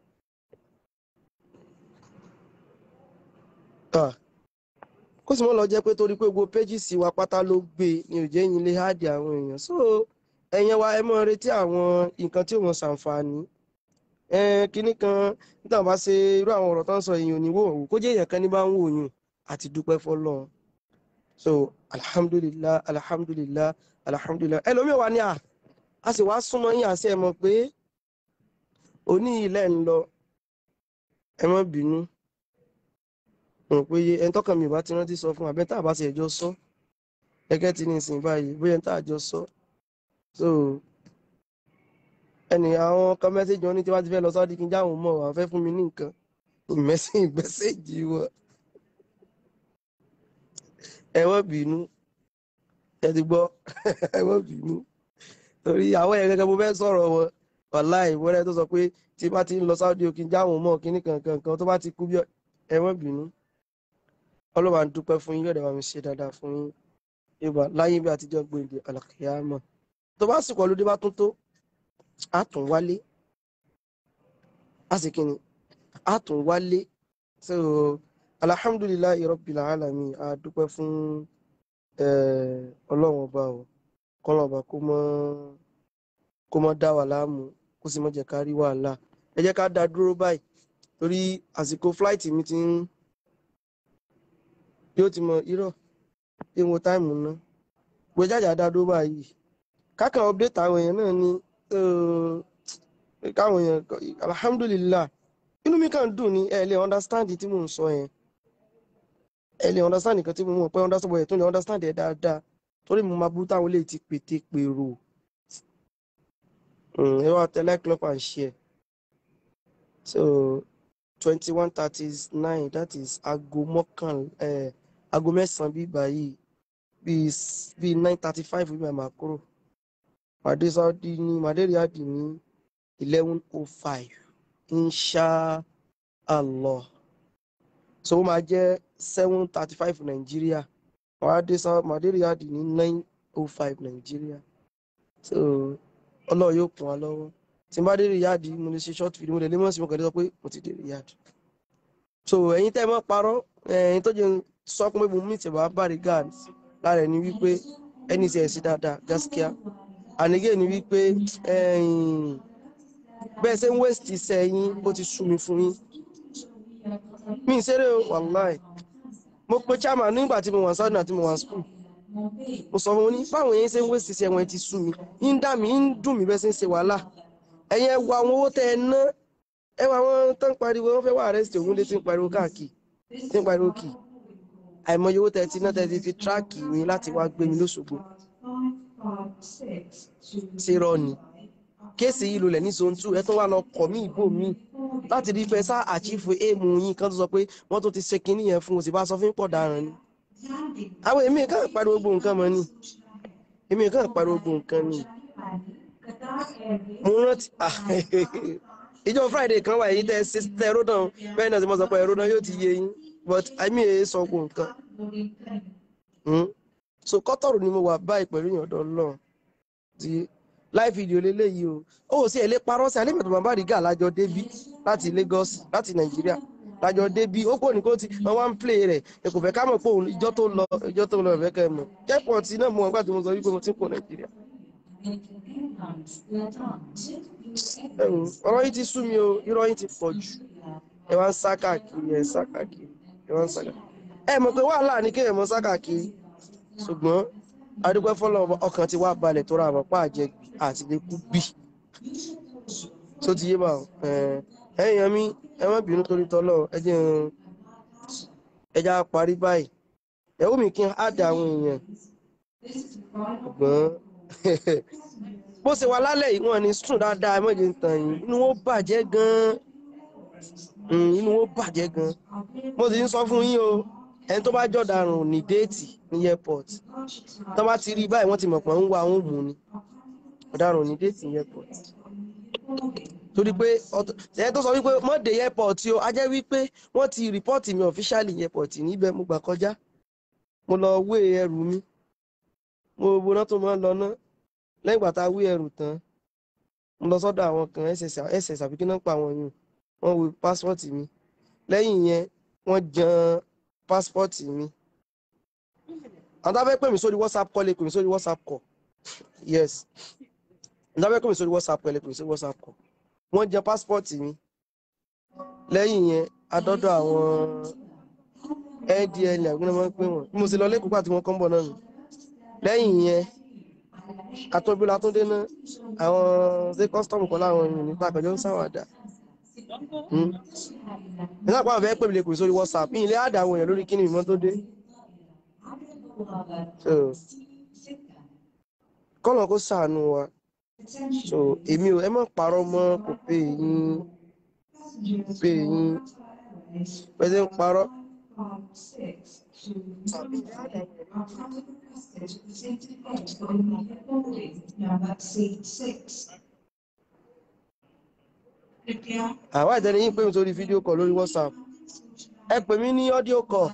kó sì mọ́ lọ jẹ́ pé torí pé gbogbo péjìsì wa pátá ló gbé ni ò jẹ́ yín lé háàdì àwọn èèyàn so ẹ̀yẹn wa ẹ mọ́ retí àwọn nǹkan tí ò wọ́n ṣàǹfààní kínní kan nígbà bá ṣe irú àwọn ọ̀rọ̀ tó ń sọ èèyàn ní wò ó kó jẹ́ èèyàn kan ní bá ń wò yín àti dúpẹ́ fọlọ́run so alhamdulillah alhamdulillah alhamdulillah ẹlòmíì wà ní à a sì wá súnmọ́ yín àṣẹ ẹ mọ̀ pé òní ilẹ̀ ń lọ ẹ má bínú mọ̀ pé ẹni tọ́kàn mi ò bá ti rántí sọ fún abẹ́ tá a bá ṣe ẹjọ́ sọ gẹ́gẹ́ tí ní ìsìn báyìí bóyá ẹni tá a jọ sọ so ẹnì àwọn kan mẹ́sẹ̀jì wọn ní tí wọ́n ti fẹ́ lọ sọ́ọ́ di kí n jáwọn mọ̀ wọ́n fẹ́ fún mi ní nǹkan ìmẹ́sìn ìgbẹ́sẹ̀jì wọn ẹ má bínú ẹ ti gbọ́ ẹ má bínú torí àwọn ẹ̀rẹ́ gẹ́gẹ́ mo fẹ́ sọ̀rọ̀ wọn wàláì ìwọ́rẹ́ tó sọ pé tí bá ti ń lọ sáúdí o kí n jáwọn mọ̀ kíní kankan kan tó bá ti kú bí ẹ má bínú ọlọ́wà ń dúpẹ́ fún yín yọ̀dẹ̀ wà mí ṣe dáadáa fún yín yorùbá láyé bí àtijọ́ gbòǹde àlàkìyàmọ̀ tó bá sì kọ́ lóde bá tún tó a tún wálé a sì kíni a tún wálé so alhamdulillahi rabbil alamin a dúpẹ́ fún ọlọ́run ọba o kọ́lọ́n ọba kó mọ́ kó mọ́ dá wà láàmú kó kó sì má jẹ́ ká rí wàhálà ẹ jẹ́ ká dá dúró báyìí torí àsìkò flight mi ti ń yóò ti mọ irọ́ ìwọ̀n táìmù ná gbé jájà dá dúró báyìí kákan update àwọn èèyàn náà ni eh, káwọn èèyàn alhamdulillah inú mi kàn dùn ní ẹ lè understand tí mò ń sọ yẹn ẹ lè understand nǹkan tí mo mọ̀ pé understand bọ̀ ẹ̀ tó lè understand ẹ̀ dáadáa torí mo máa burú táwọn lè ti pété pèrò Mm, ẹ wá tẹ like club and share so twenty one thirty nine that is aago mọ́kàn ẹ̀ aago mẹ́sàn-án bí báyìí bíi s- bíi nine thirty five bí màá kúrò màdé saudi ní màdé riyadi ní eleven oh five insha allah so ó máa jẹ́ seven thirty five nàìjíríà màdé saudi màdé riyadi ní nine oh five nàìjíríà so ọlọ́run yóò kún wa lọ́wọ́ tí n bá dé riyadi mo lè ṣe short video mo lè lé mọ́ sí mo kàn lè sọ pé mo ti dé riyadi so ẹ̀yin tẹ́ ẹ mọ́ parọ́ ẹ̀yin tó jẹ́ sọ pé mo meet bàbá barrigad lára ẹni wípé ẹni tí ẹ̀ sí dáadáa gaskiya ànígé ni wípé ẹ̀yin bẹ́ẹ̀ ṣe ń waste iṣẹ́ yín ó ti sú mi fún yín mi ì ṣeré o wàláì mo pe chairman nígbà tí mo wà sádùn àti mo wà school mo sọ fún wọn ní báwọn yẹn ṣe ń waste iṣẹ́ wọn ti sú mi ń dá mi ń dùn mí bẹ́ẹ̀ ṣe ń ṣe wàhálà ẹ̀yin ẹ wo àwọn owó tẹ́ ẹ ná ẹ wo àwọn tó ń pariwo wọ́n fẹ́ wá arrest òun lé tí ń pariwo káàkiri tí ń pariwo kì àìmọye owó tẹ́ ẹ ti ná tẹ́ ẹ ti fi tíráàkì mi láti wá gbé mi lóṣogbo ṣe rọ ni kéèsì yìí lulẹ̀ ní zone two ẹ tún wá lọ kọ̀ mí ìbò mi láti rí fẹ́ sá àchífù èèmù yín kan tó sọ pé wọ́n tó ti ṣe kinní yẹn fún òsì bá sọ fún pọ̀ daràn ni àwọn èmi kàn pariwo gbogbo nǹkan mọ́ ni èmi kàn pariwo gbogbo nǹkan ni mo rántí ah, ìjọ friday kan wà yìí tẹ ṣe tẹ ródàn bẹ́ẹ̀ náà tí mo sọ pé ródàn yóò ti yé yín but àmì èyí sọ gbogbo nǹkan Hmm? so kọ́tọ̀rù ni mo wà báyìí pẹ̀lú ìyọ̀dọ̀ ọlọ́run ti live video leléyìí o ó sì ẹ̀ lè parọ́ sí alẹ́mẹ̀tọ́ bàbá àrígà lájọ débí láti Lagos láti Nàìjíríà lájọ débí ó kò ní kó ti wọn wá ń play rẹ̀ ẹ kò fẹ́ ká mọ̀ pé òun ìjọ tó lọ ìjọ tó lọ ìfẹ́ kẹ́ ẹ mọ̀ kẹ́pọ̀ tí náà mo wọn gbà tí mo sọ wípé mo ti ń kó Nàìjíríà. ẹ̀rù ọ̀rọ̀ yìí ti sú mi o irọ́ yìí ti pọ̀ jù ẹ wá ń sá káàkiri ẹ ń sá káàkiri ẹ wá ń sá káàkiri ẹ mọ̀ pé wàhálà ní kéèyàn mọ̀ sá káàkiri ṣùgbọ́n adúpẹ́ fọlọ́ ọkàn ti wá balẹ̀ tó ra àmọ́ pàjẹ́ àti lè kú bì tó ti yé bá ọ ẹ̀yìn mi ẹ má bínú torí tọ́lọ̀ ẹ jẹ́ n- ẹ já parí báyìí ẹ̀wù mi kí n á dà àwọn èèyàn ṣùgbọ́n bó ṣe wà lálẹ́ yìí wọn ni sùn dáadáa ẹ má jẹ́ n tàn yín inú wọn bàjẹ́ gan-an Mm, inú wọn bàjẹ́ gan-an mo sì ń sọ fún yín o ẹni tó bá jọ̀daràn ní déètì ní airport tó bá ti rí i báyìí wọ́n ti mọ̀ pé ń wá àwọn òmù ni ọ̀daràn ní déètì ní airport torí pé ẹni tó sọ wípé mọ́dé airport o a jẹ́ wípé wọ́n ti rìpọ́ọ̀tì mi officially ní airport níbẹ̀ mo gbà kọjá mo lọ wé ẹrù mi mo wo náà tó máa ń lọ ná lẹ́yìn ìgbà tá a wé ẹrù tán mo lọ sọ́dọ̀ àwọn kan ss àbí kí náà pa àwọn yìí wọ́n wo pásítọ̀tì mi lẹ́yìn yẹn wọ́n jan pásítọ̀tì mi àwọn tó bá fẹ́ pè mí sórí whatsapp call lè pè mí sórí whatsapp call yes àwọn tó bá fẹ́ pè mí sórí whatsapp call lè pè mí sórí whatsapp call wọ́n jan pásítọ̀tì mi lẹ́yìn yẹn adọ́dọ̀ àwọn ndl àgbẹ̀nà máa ń pè wọ́n bí mo sì lọ lẹ́kọ̀ọ́ pàtí wọ́n kọ́ ń bọ̀ náà nù lẹ́yìn yẹn àtọ́bí látúndé náà àwọn ṣé kọ́sítọ́mù kan láwọn èèyàn nípa àpẹjọ ń ṣàwàdà nígbà pàwọn fẹ́ pè mí lè pè sórí whatsapp yìí ilé àdá àwọn èèyàn lórí kíni ìmọ̀ tó dé so kọ́nà kó ṣàánú wa so èmi ò ẹ má parọ́ mọ́ kò pé yín pé yín pẹ̀sẹ̀ ń parọ́. àwa ìtẹ́lẹ̀ yín pè mí sórí fídíò kọ̀ lórí whatsapp ẹ pè mí ní ọ́díò kọ̀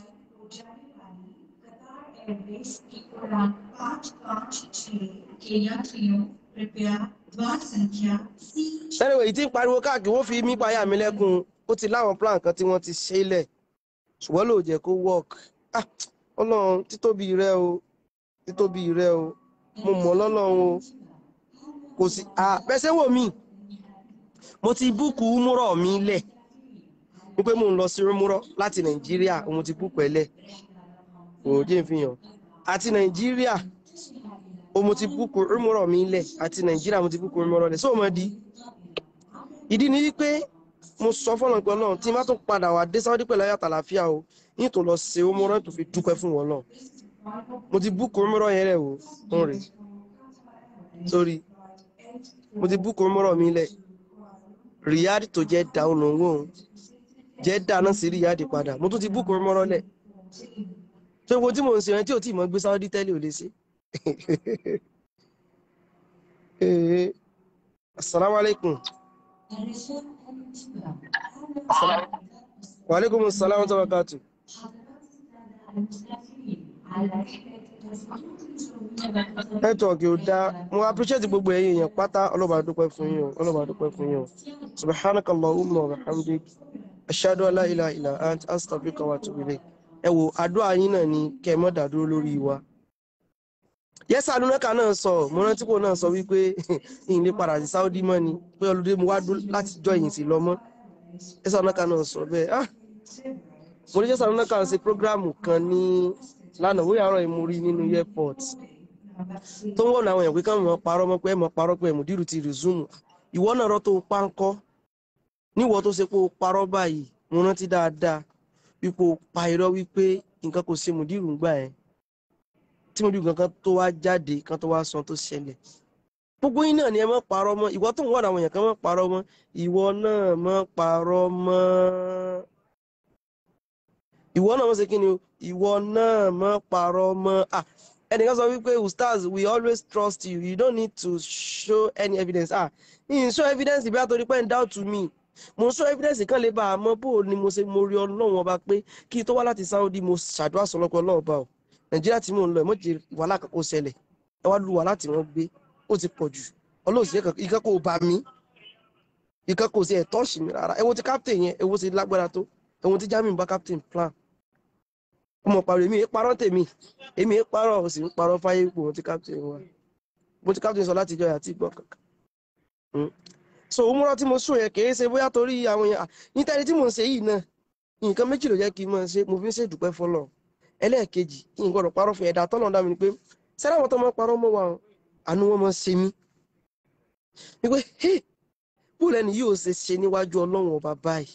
sẹ́niwé yìí tí ń pariwo káàkiri wọ́n fi mí payá mi lẹ́kùn ó ti láwọn plan kan tí wọ́n ti ṣe é lẹ̀ ṣùgbọ́n ló jẹ́ kó work ah ọlọ́run títóbi rẹ o títóbi rẹ o mo mọ̀ lọ́lọ́run o kò sí ah bẹ́sẹ̀ wò mí mo ti búùkù múrọ̀ mi lẹ̀ wípé mò ń lọ sí múrọ̀ láti nàìjíríà mo ti búùkù ẹ̀ lẹ̀ òòjì ìfihàn àti nàìjíríà o mo ti búùkù múrọ̀ mi lẹ̀ àti nàìjíríà mo ti búùkù múrọ̀ lẹ̀ sóò mọ́ di ìdí ni wípé mo sọ fọ́nà pé náà tí n bá tún padà wá dé sáwọ́dí pẹ̀lú ayé àtàlàfíà o ní tó lọ ṣe ó múrọ̀ tó fi dúpẹ́ fún wọn náà mo ti búùkù múrọ̀ yẹn rẹ̀ o ń rè sórí mo ti búùkù múrọ̀ mi lẹ̀ Riyadh tó jẹ́ da ọ̀nà owó òun jẹ́ dáná sí Riyadh padà mo tún ti búùkù múrọ̀ lẹ̀ tó wo tí mò ń ṣe yẹn tí ò tí ì mọ gbé sáwọ́dí tẹ́lẹ̀ ò lè ṣe. Assalamu alaikum. Wa alaikum assalam wa barakatuh. Nẹ́tíwọ̀kì ò dáa, mo appreciate gbogbo ẹ̀yin èèyàn pátá ọlọ́ba dúpẹ́ fún yín o, ọlọ́ba dúpẹ́ fún yín o. Subhanakallahumma wa bihamdik, ashhadu an la ilaha illa anta astaghfiruka wa atubu ilayk. Ẹ wo àdúrà yín náà ni kẹ́ ẹ má dàdúró lórí wa yẹ́sà lúnẹ́kà náà sọ mo rántí kò náà sọ wípé ìyìn lè padà sí Saudi mọ́ ni pé ọlọ́dẹ mo wá dó láti jọ ìyìn sí lọ mọ́ yẹ́sà lúnẹ́kà náà sọ bẹ́ẹ̀ ah mo ní yẹ́sà lúnẹ́kà ṣe prógráàmù kan ní lánàá wíyà ọ̀rọ̀ ìmúrí nínú airport tó ń wọ̀nà àwọn èèyàn pé káwọn mọ̀ parọ́ mọ́ pé ẹ̀ mọ̀ parọ́ pé ẹ̀mùdírù ti resume ìwọ náà rọ́ tó pa ń kọ́ níwọ̀ tó ṣe pé o parọ́ báyìí mo rántí dáadáa wípé o pa irọ́ wípé nǹkan kò ṣe mùdírù ń gbà yẹn tí mo rí nǹkan tó wá jáde kan tó wá sọ tó ṣẹlẹ̀ gbogbo yín náà ni ẹ má parọ́ mọ́ ìwọ tó ń wọ́n àwọn èèyàn kan má parọ́ mọ́ ìwọ náà má parọ́ mọ́ ìwọ náà má ṣe kí ni o ìwọ náà má parọ́ mọ́ ah ẹnìkan sọ wípé ustaz we always trust you you don't need to show any evidence ah n show evidence bí a torí pé n doubt me mo show evidence kan lè bá a mọ̀ bó o ni mo ṣe mo rí ọlọ́run ọba pé kí n tó wá láti Saudi mo ṣàdúrà sọlọ́pọ̀ ọlọ́run ọba o nàìjíríà tí mò ń lọ ẹ̀ mọ́jì wàhálà kan kó ṣẹlẹ̀ ẹ wá lu wàhálà tí wọ́n gbé ó ti pọ̀ jù ọlọ́ọ̀sì ìkan kò bá mi ìkan kò sí ẹ̀tọ́ ṣì mí rárá ẹ wo ti captain yẹn ẹ wo ti lágbára tó ẹ wo ti Jamiu bá captain plan ọmọ pàrọ̀ èmi parọ́ tèmi èmi parọ́ ò sì ń parọ́ fáyé ipò mo ti captain wa mo ti captain sọ láti ìjọ àti ìgbọ́ kankan so òmùrọ̀ tí mo sùn yẹn kì í ṣe bóyá torí àwọn yẹn nítorí tí mò ń ṣe yìí náà nǹkan méjì ló jẹ́ kí n máa ṣe mo fi ń ṣèdúpẹ́ fọlọ́ọ̀ ẹlẹ́ẹ̀kejì kí n gbọ́dọ̀ parọ́ fún ẹ̀dá tọ́lọ̀ dá mi ni pé sẹ́rẹ́ àwọn tó máa parọ́ mọ́ wa àánú wọn máa ṣe mí wípé hey bó lẹ́ni yóò ṣe ṣe níwájú ọlọ́run ọba báyìí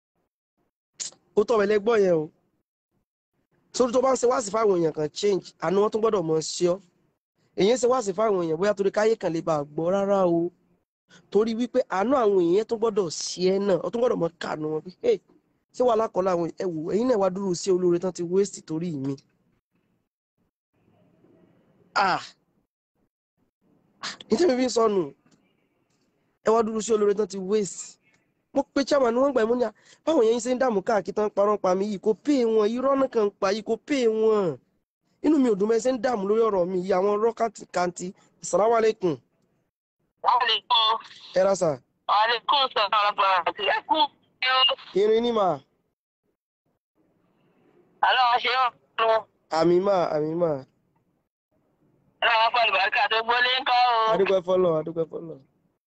ó tọ́ ẹlẹ́ gbọ́ yẹn o sórí tó bá ń ṣe wáàsí fáwọn èèyàn kan change àánú wọn tó gbọ́dọ̀ mọ ṣe ọ́ èyí ń ṣe wáàsí fáwọn èèyàn bóyá torí káyé kan lè bá a gbọ́ rárá o torí wípé àánú àwọn èèyàn tó gbọ́dọ̀ ṣe ẹ́ náà ó tó gbọ́dọ̀ mọ kànú wọn pé hey ṣé wàá lákọọlá àwọn ẹwù ẹ̀yin náà wá dúró sí olóore tán ti wéèsì torí mi ah nítorí mi fi ń sọnù ẹ wá dúró sí olóore tán ti wéèsì mo pe chairman ni wọ́n gbà mí ní à báwọn yẹn ṣe ń dààmú káàkiri tán parọ́ pa mí yìí kò pé wọn irọ́ náà kàn ń pa yìí kò pé wọn inú mi ò dùn mẹ́sẹ̀ ń dààmú lórí ọ̀rọ̀ mi yìí àwọn ọ̀rọ̀ kàǹtì assalamu alaikum. Wàhálẹ́kùn. ẹ ra sà. Wàhálẹ́kùn sọ̀rọ̀ ọ̀gbọ̀n àti ẹ̀kú. irin ní mà. Àlọ́ ṣe ń lọ. àmì mà àmì mà. Ọlọ́run pẹ̀lú bàríkà tó gbólé ń kọ́ o. adúpẹ́ fọlọ́ adúpẹ́ fọlọ́.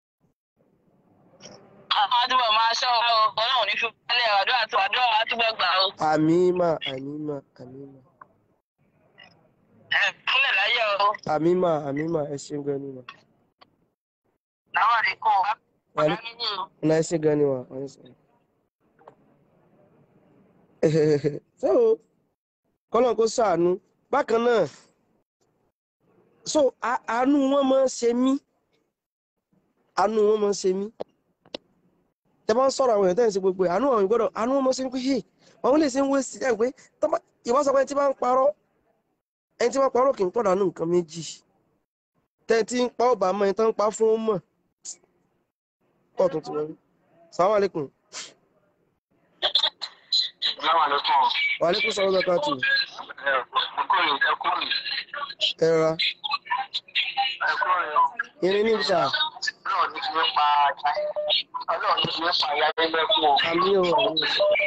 Àwọn àdúgbò máa ṣọ́ wa o. Ọlọ́run ní ṣùgbọ́n àdúrà tó àdúrà wa túbọ̀ gbà o. àmì mà àmì mà àmì mà. Ẹ kúnlẹ̀ láyé o. àmì mà àmì mà ẹ ṣeun gan ni mà. Láwọn àdínkù wa. Wàhálà- Ọ̀la nínú o. ọ̀nà ẹ ṣe gan ni mà. ọ̀nà ẹ ṣe. so kọ́lọ́n kó ṣàánú bákan náà so a- àánú wọn máa ń ṣe mí àánú wọn máa ń ṣe mí tẹ bá ń sọ̀rọ̀ àwọn èèyàn tẹ́ ń ṣe gbogbo ẹ̀ àánú àwọn ìgbọ́dọ̀ àánú wọn máa ń ṣe mí pé hey àwọn lè ṣe ń wé sí ẹ̀ pé tọ́ba ìwọ́n sọ pé ẹni tí bá ń parọ́ ẹni tí bá ń parọ́ kì í pọ̀ dànù nǹkan méjì tẹ́ tí ń pa ọ̀bà mọ́ ẹni tó ń pa fún ó mọ̀ pọ̀ tó ti wọlé sàwọn àlékún Láwọn àdínkù. wà àlékún sọ̀rọ̀ bẹ́ẹ̀ káàtó Ẹkúnrin ẹkúnrin ẹ rọra ẹkúnrin o. irin ní ìta Ọlọ́run ní fi pa Ọlọ́run ní fi pa ìyá lẹ́lẹ́kùn o. àmì ò àmì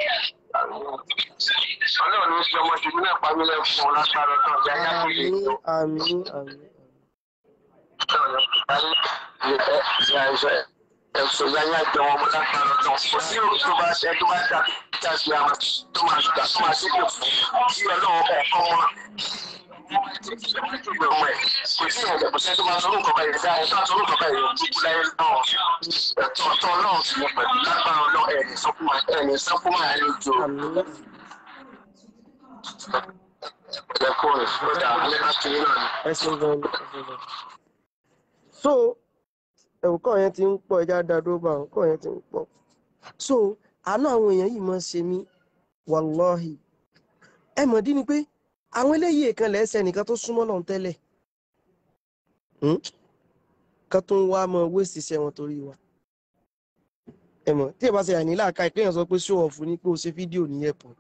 Ọlọ́run ní fi ọmọ tèmi náà pa mí lẹ́kùn lágbára náà. Ìyá yá kò lè àmì tó. àmì àmì Ọlọ́run ní fi pa mí lẹ́kùn. ẹ̀sùn yáyá jẹ wọn mo lágbára ọ̀tọ̀ kò sí òun tó bá ṣe tó bá dà kíkà sí àwọn tó máa gbà tó máa ṣépè fún kí ọlọ́run kọ̀ọ̀kan wọn ọmọ ẹ̀ kò sí ìrìnàjò kò sẹ́ni tó máa sọ́run kọ̀ọ̀kan yìí dáa ẹ̀tọ́ àsọ́run kọ̀ọ̀kan yìí kúkú láyé náà ẹ̀tọ́ ọ̀tọ́ ọlọ́run sì ní pẹ̀lú lágbára ọlọ́run ẹ̀ẹ́nì sọ́kùnmá ẹ̀ẹ́nì sọ́kùnmá ẹ̀ẹ́nì jò àmín ẹ̀kọ́ ìfọ̀dà alẹ́ láti rí náà ni. ẹsùn gan ni ẹsùn gan. so ẹ̀wù kọ́ yẹn ti ń pọ̀ ẹja dàdó bá àwọn kọ́ yẹn ti ń pọ̀ so àánú àwọn èèyàn yìí máa ń ṣe mí wàláhì ẹ mọ̀ dí ni pé àwọn eléyìí kan lẹ́sẹ̀ nìkan tó súnmọ́ lọ́n tẹ́lẹ̀ Hmm? kan tó ń wá mọ wéèsì iṣẹ́ wọn torí wa ẹ mọ̀ tí ẹ bá ṣe àní láàka ìpéyàn sọ pé show off ni pé o ṣe fídíò ní airport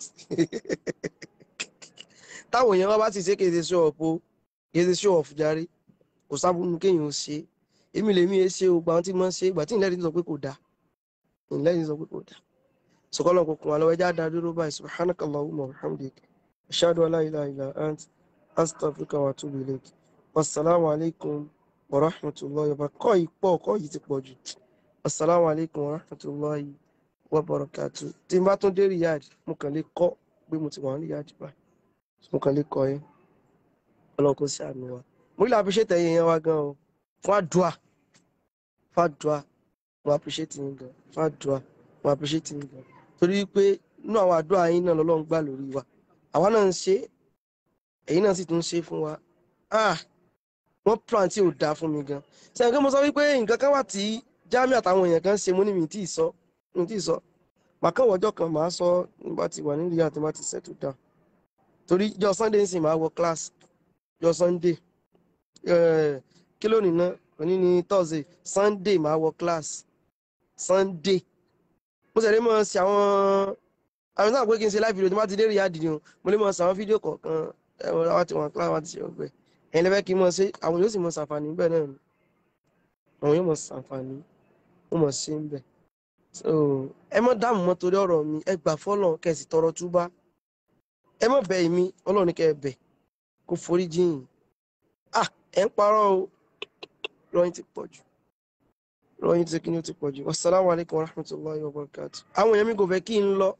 táwọn èèyàn wá bá sì ṣe kéde show off o kéde show off járe kò sábúnú kéèyàn ó ṣe é èmi lèmi ẹ ṣe o gba àwọn tí mo ń ṣe ìgbà tí ìlẹ́rìí sọ pé kò dáa ìlẹ́rìí sọ pé kò dáa sọkọlọ kò kún wa lọ́wọ́ ẹjá dá dúró báyìí subhanakallahumma wa bihamdik ashhadu an la ilaha illa ant astaghfiruka wa atubu ilayk wasalaamu alaykum wa rahmatulahi wa barakatuh kọ́ yìí pọ̀ kọ́ yìí ti pọ̀ jù wasalaamu alaykum wa rahmatulahi wa barakatuh tí n bá tún dé Riyadh mo kàn lè kọ́ pé mo ti wà ní Riyadh báyìí mo kàn lè kọ́ yẹn ọlọ́run kò sí àánú wa mo rí àfiṣẹ́ tẹ̀yìn yẹn wá gan o fún àdúà fún àdúà mo appreciate yín gan fún àdúà mo appreciate yín gan torí pé inú àwọn àdúrà yín náà lọ́lọ́run gbà lórí wa àwa náà ń ṣe èyí náà sì tún ń ṣe fún wa ah wọ́n plan tí ò dáa fún mi gan sẹ́yìn kí mo sọ wípé nǹkan kan wà tí Jamiu àtàwọn èèyàn kan ṣe mú ní mi tí ì sọ mi tí ì sọ màá kàn wọ́jọ́ kan màá sọ nígbà tí wà nílùú àti màá ti settle down torí jọ Sunday ń sìn màá wọ class jọ Sunday eh, kí lónìí náà òní ni Thursday Sunday màá wọ class Sunday mo sì lè mọ sí àwọn àwọn náà pé kí n ṣe live video tí wọ́n ti dé Riyadh ni o mo lè mọ sí àwọn fídíò kọ̀ọ̀kan ẹ̀wọ̀n àwọn tí wọ́n kíláà wọn ti ṣe ọgbẹ́ ẹ̀yin lẹ́fẹ́ kí n mọ sí àwọn yóò sì mọ ṣàǹfààní bẹ́ẹ̀ náà ni àwọn yóò mọ ṣàǹfààní wọ́n mọ sí ń bẹ̀ so ẹ mọ dáàmú mọ́ torí ọ̀rọ̀ mi ẹ gbà fọ́lọ̀ kẹsì tọrọ túbá ẹ mọ bẹ̀ mí Ọlọ́run ní kẹ́ ẹ bẹ̀ kó forí jìn ah ẹ ń parọ́ o rọyìn ti pọ̀ jù rọyìn ti kíni ó ti pọ̀ jù wasalaamu alaykum wa rahmatulahi wa barakatu àwọn èèyàn mi kò fẹ́ kí n lọ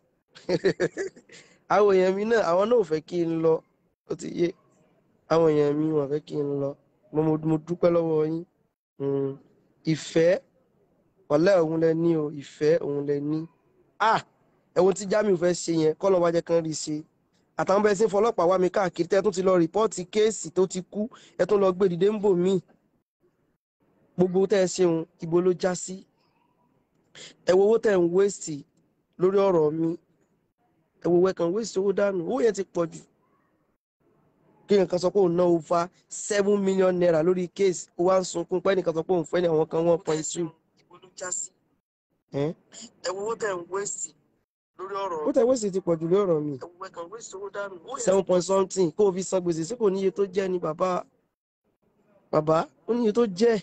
àwọn èèyàn mi náà àwọn náà ò fẹ́ kí n lọ ó ti yé àwọn èèyàn mi wọ́n fẹ́ kí n lọ mo mo mo dúpẹ́ lọ́wọ́ yín Mm, ìfẹ́ ọ̀lẹ́ òun lẹ ní o ìfẹ́ òun lẹ ní ah ẹ̀wọ̀n tí Jamiu fẹ́ ṣe yẹn kọ́ ló wá jẹ́ kán rí ṣe àtàwọn bẹ́ẹ̀ sí fọlọ́pàá wá mi káàkiri tẹ́ ẹ tún ti lọ rìpọ́ọ̀tì kéèsì tó ti kú ẹ tún lọ gbé dìde ń bò míì gbogbo tẹ́ ẹ ṣeun ibo ló já sí ẹ wo owó tẹ́ ẹ ń wéèsì lórí ọ̀rọ̀ mi ẹ wo wẹ́kàn wéèsì owó dànù owó yẹn ti pọ̀ jù kí nǹkan sọ pé òun ná over seven million naira lórí case ó wá ń sunkún pé ẹnìkan sọ pé òun fẹ́ ní àwọn kan one point two ibo ló já sí ẹ wo owó tẹ́ ẹ ń wéèsì lórí ọ̀rọ̀ owó tẹ́ ẹ wéèsì ti pọ̀ jù lórí ọ̀rọ̀ mi ẹ wo wẹ́kàn wéèsì owó dànù seven point something kó o fi san gbèsè sí kò níye tó jẹ́ ni bàbá bàbá ó níye tó jẹ́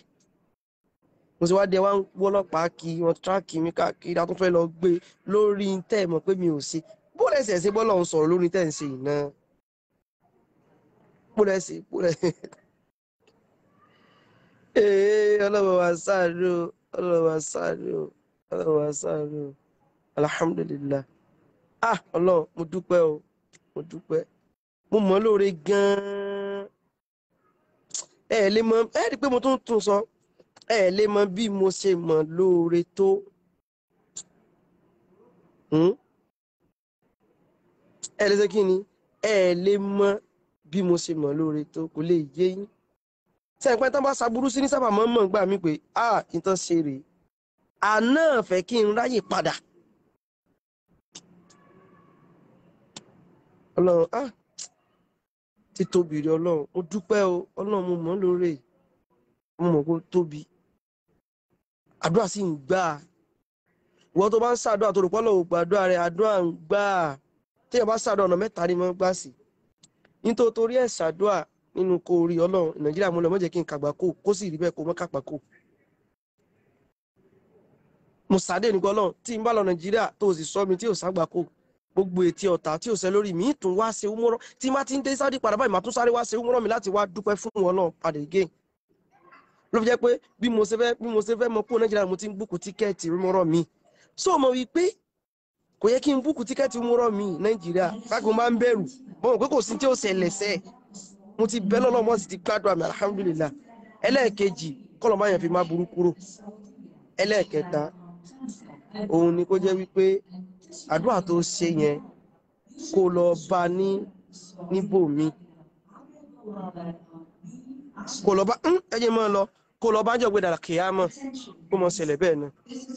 mo sì wá dé wá ń wọ́lọ́pàá kí wọ́n tíráàkì mi káàkiri a tún fẹ́ lọ gbé lórí tẹ́ ẹ̀ mọ̀ pé mi ò ṣe bó lẹ́sẹ̀ ṣe bọ́ lọ́hún sọ̀rọ̀ lórí tẹ́ ẹ̀ ń ṣe ìná bó lẹ́sẹ̀ bó lẹ́sẹ̀ ee ọlọ́wọ́ wa sáré o ọlọ́wọ́ wa sáré o ọlọ́wọ́ wa sáré o alhamdulillah ah ọlọ́run mo dúpẹ́ o mo dúpẹ́ mo mọ̀ ọ́ lóore gan-an ẹ ẹ lè mọ ẹ rí i pé mo tún tún sọ ẹ ẹ lè mọ bí mo ṣe mọ̀ lóore tó Hmm? ẹ lè ṣe kí ni ẹ ẹ lè mọ bí mo ṣe mọ̀ lóore tó kò lè yé yín sẹ́yìn tán bá ṣàbúrú sí ní sábà mọ́ mọ̀ gbà mí pé ah nǹkan ṣe rèé àná fẹ́ kí n ráyè padà ọlọ́run ah títóbi rẹ ọlọ́run mo dúpẹ́ o ọlọ́run mo mọ̀ ọ́ lóore mo mọ̀ kó tóbi àdúrà sì ń gbà ìwọ tó bá ń ṣàdúrà tó rò pọ́ lọ́wọ́ gbàdúrà rẹ àdúrà ń gbà téèyàn bá ṣàdúrà ọ̀nà mẹ́ta ni mo gbà sí nítorí torí ẹ̀ ṣàdúrà nínú kó rí ọlọ́run nàìjíríà mo lọ mọ́ jẹ́ kí n kàgbà kó kó sì rí bẹ́ẹ̀ kó mọ́ kàgbà kó mo sàdé nígbà ọlọ́run tí n bá lọ nàìjíríà tó o sì sọ mi tí ò ságbà kó gbogbo etí ọ̀tá tí ò sẹ́ lórí mi tún wá ṣe umúrọ́ tí n bá ti ń dé sáúdí padà báyìí màá tún sáré wá ṣe umúrọ́ mi láti wá dúpẹ́ fún wọn náà padà again ló fi jẹ́ pé bí mo ṣe fẹ́ bí mo ṣe fẹ́ mọ kó nàìjíríà mo ti ń búkú tíkẹ́ẹ̀tì rúmọ́rọ́ mi so mo wí pé kò yẹ kí n búkú tíkẹ́ẹ̀tì rúmọ́rọ́ mi nàìjíríà báyìí mo máa ń bẹ̀rù mo mọ̀ pé kò sí tí ó ṣẹlẹ̀ sẹ́ẹ̀ mo ti bẹ́ lọ́lọ́ mo sì ti gbádùn àmì alhamdulillah ẹlẹ́ẹ̀kejì kọ́lọ̀ máa yàn fi má burú kúrò ẹlẹ́ẹ̀kẹta òun ni kó jẹ́ wípé àdúrà tó ṣe yẹn kó lọ bá ní níbòmí kó lọ bá ẹyẹ mọ́ lọ kó lọ bá jọ gbé dàrá kìámọ̀ kó mọ ṣẹlẹ̀ bẹ́ẹ̀ náà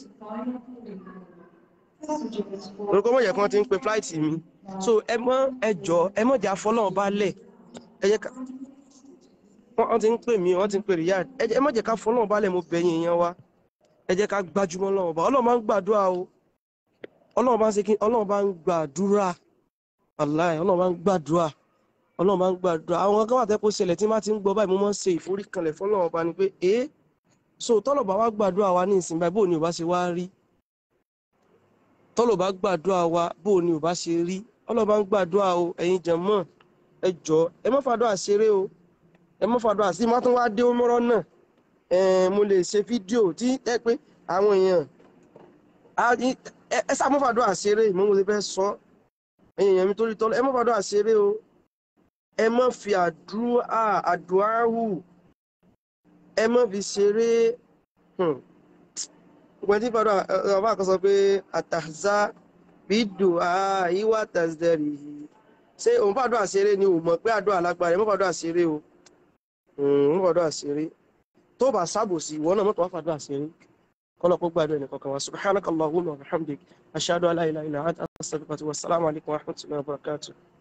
orúkọ mọ̀ yẹ kí wọ́n ti ń pe flight mi so ẹ mọ́ ẹ jọ ẹ mọ̀ jà fọlọ́ọ̀ bá lẹ̀ ẹ jẹ́ ká wọ́n ti ń pè mí wọ́n ti ń pè Riyadh ẹ mọ̀ jẹ́ ká fọlọ́ọ̀ bá lẹ̀ mo bẹ̀yìn èèyàn wa ẹ jẹ́ ká gbájúmọ́ lọ́wọ́ bá ọlọ́run máa ń gbàdúrà o ọlọ́run bá ń ṣe kí ọlọ́run bá ń gbàdúrà aláì ọlọ́run bá ń gbàdúrà ọlọ́run bá ń gbàdúrà àwọn kan wà tẹ́ kó ṣẹlẹ̀ tí má ti ń gbọ́ báyìí mo máa ń ṣe ìforíkanlẹ̀ fọlọ́run bá ní pé ee so tọ́lọ̀ bá wá gbàdúrà wa ní ìsìn báyìí bóò ni ò bá ṣe wá rí tọ́lọ̀ bá gbàdúrà wa bóò ni ò bá ṣe rí ọlọ́run bá ń gbàdúrà o ẹ̀yin jẹ̀mọ́ ẹ jọ ẹ má fàdúrà ṣeré o ẹ má fàdúrà sí má tún wá dé mọ́rọ́ náà mo lè ṣe fídíò tí ẹ pé àwọn èèyàn ẹ sá mọ́fàdúrà ṣeré ìmọ̀ mo ti fẹ́ sọ ẹ̀yìn èèyàn mi torí tọ́lọ́ ẹ mọ́fàdúrà ṣeré o ẹ má fi àdúrà àdúrà hù ẹ má fi ṣeré gbọ́n tí fàdúrà ọba kan sọ pé àtàzá bídò àìwá tàzẹ̀rì ṣé òun fàdúrà ṣeré ni ò mọ̀ pé àdúrà lágbára ẹ mọ́fàdúrà ṣeré o mọ́fàdúrà ṣeré tó bá sábòsí ìwọ náà mọ́tò wá fàdúrà ṣeré kọ́lọ̀ kó gbàdúrà ẹnì kọ̀ọ̀kan wa subhanaka allahumma wa bihamdik ashhadu an la ilaha illa anta astaghfiruka wa assalamu alaikum wa rahmatullahi wa barakatuh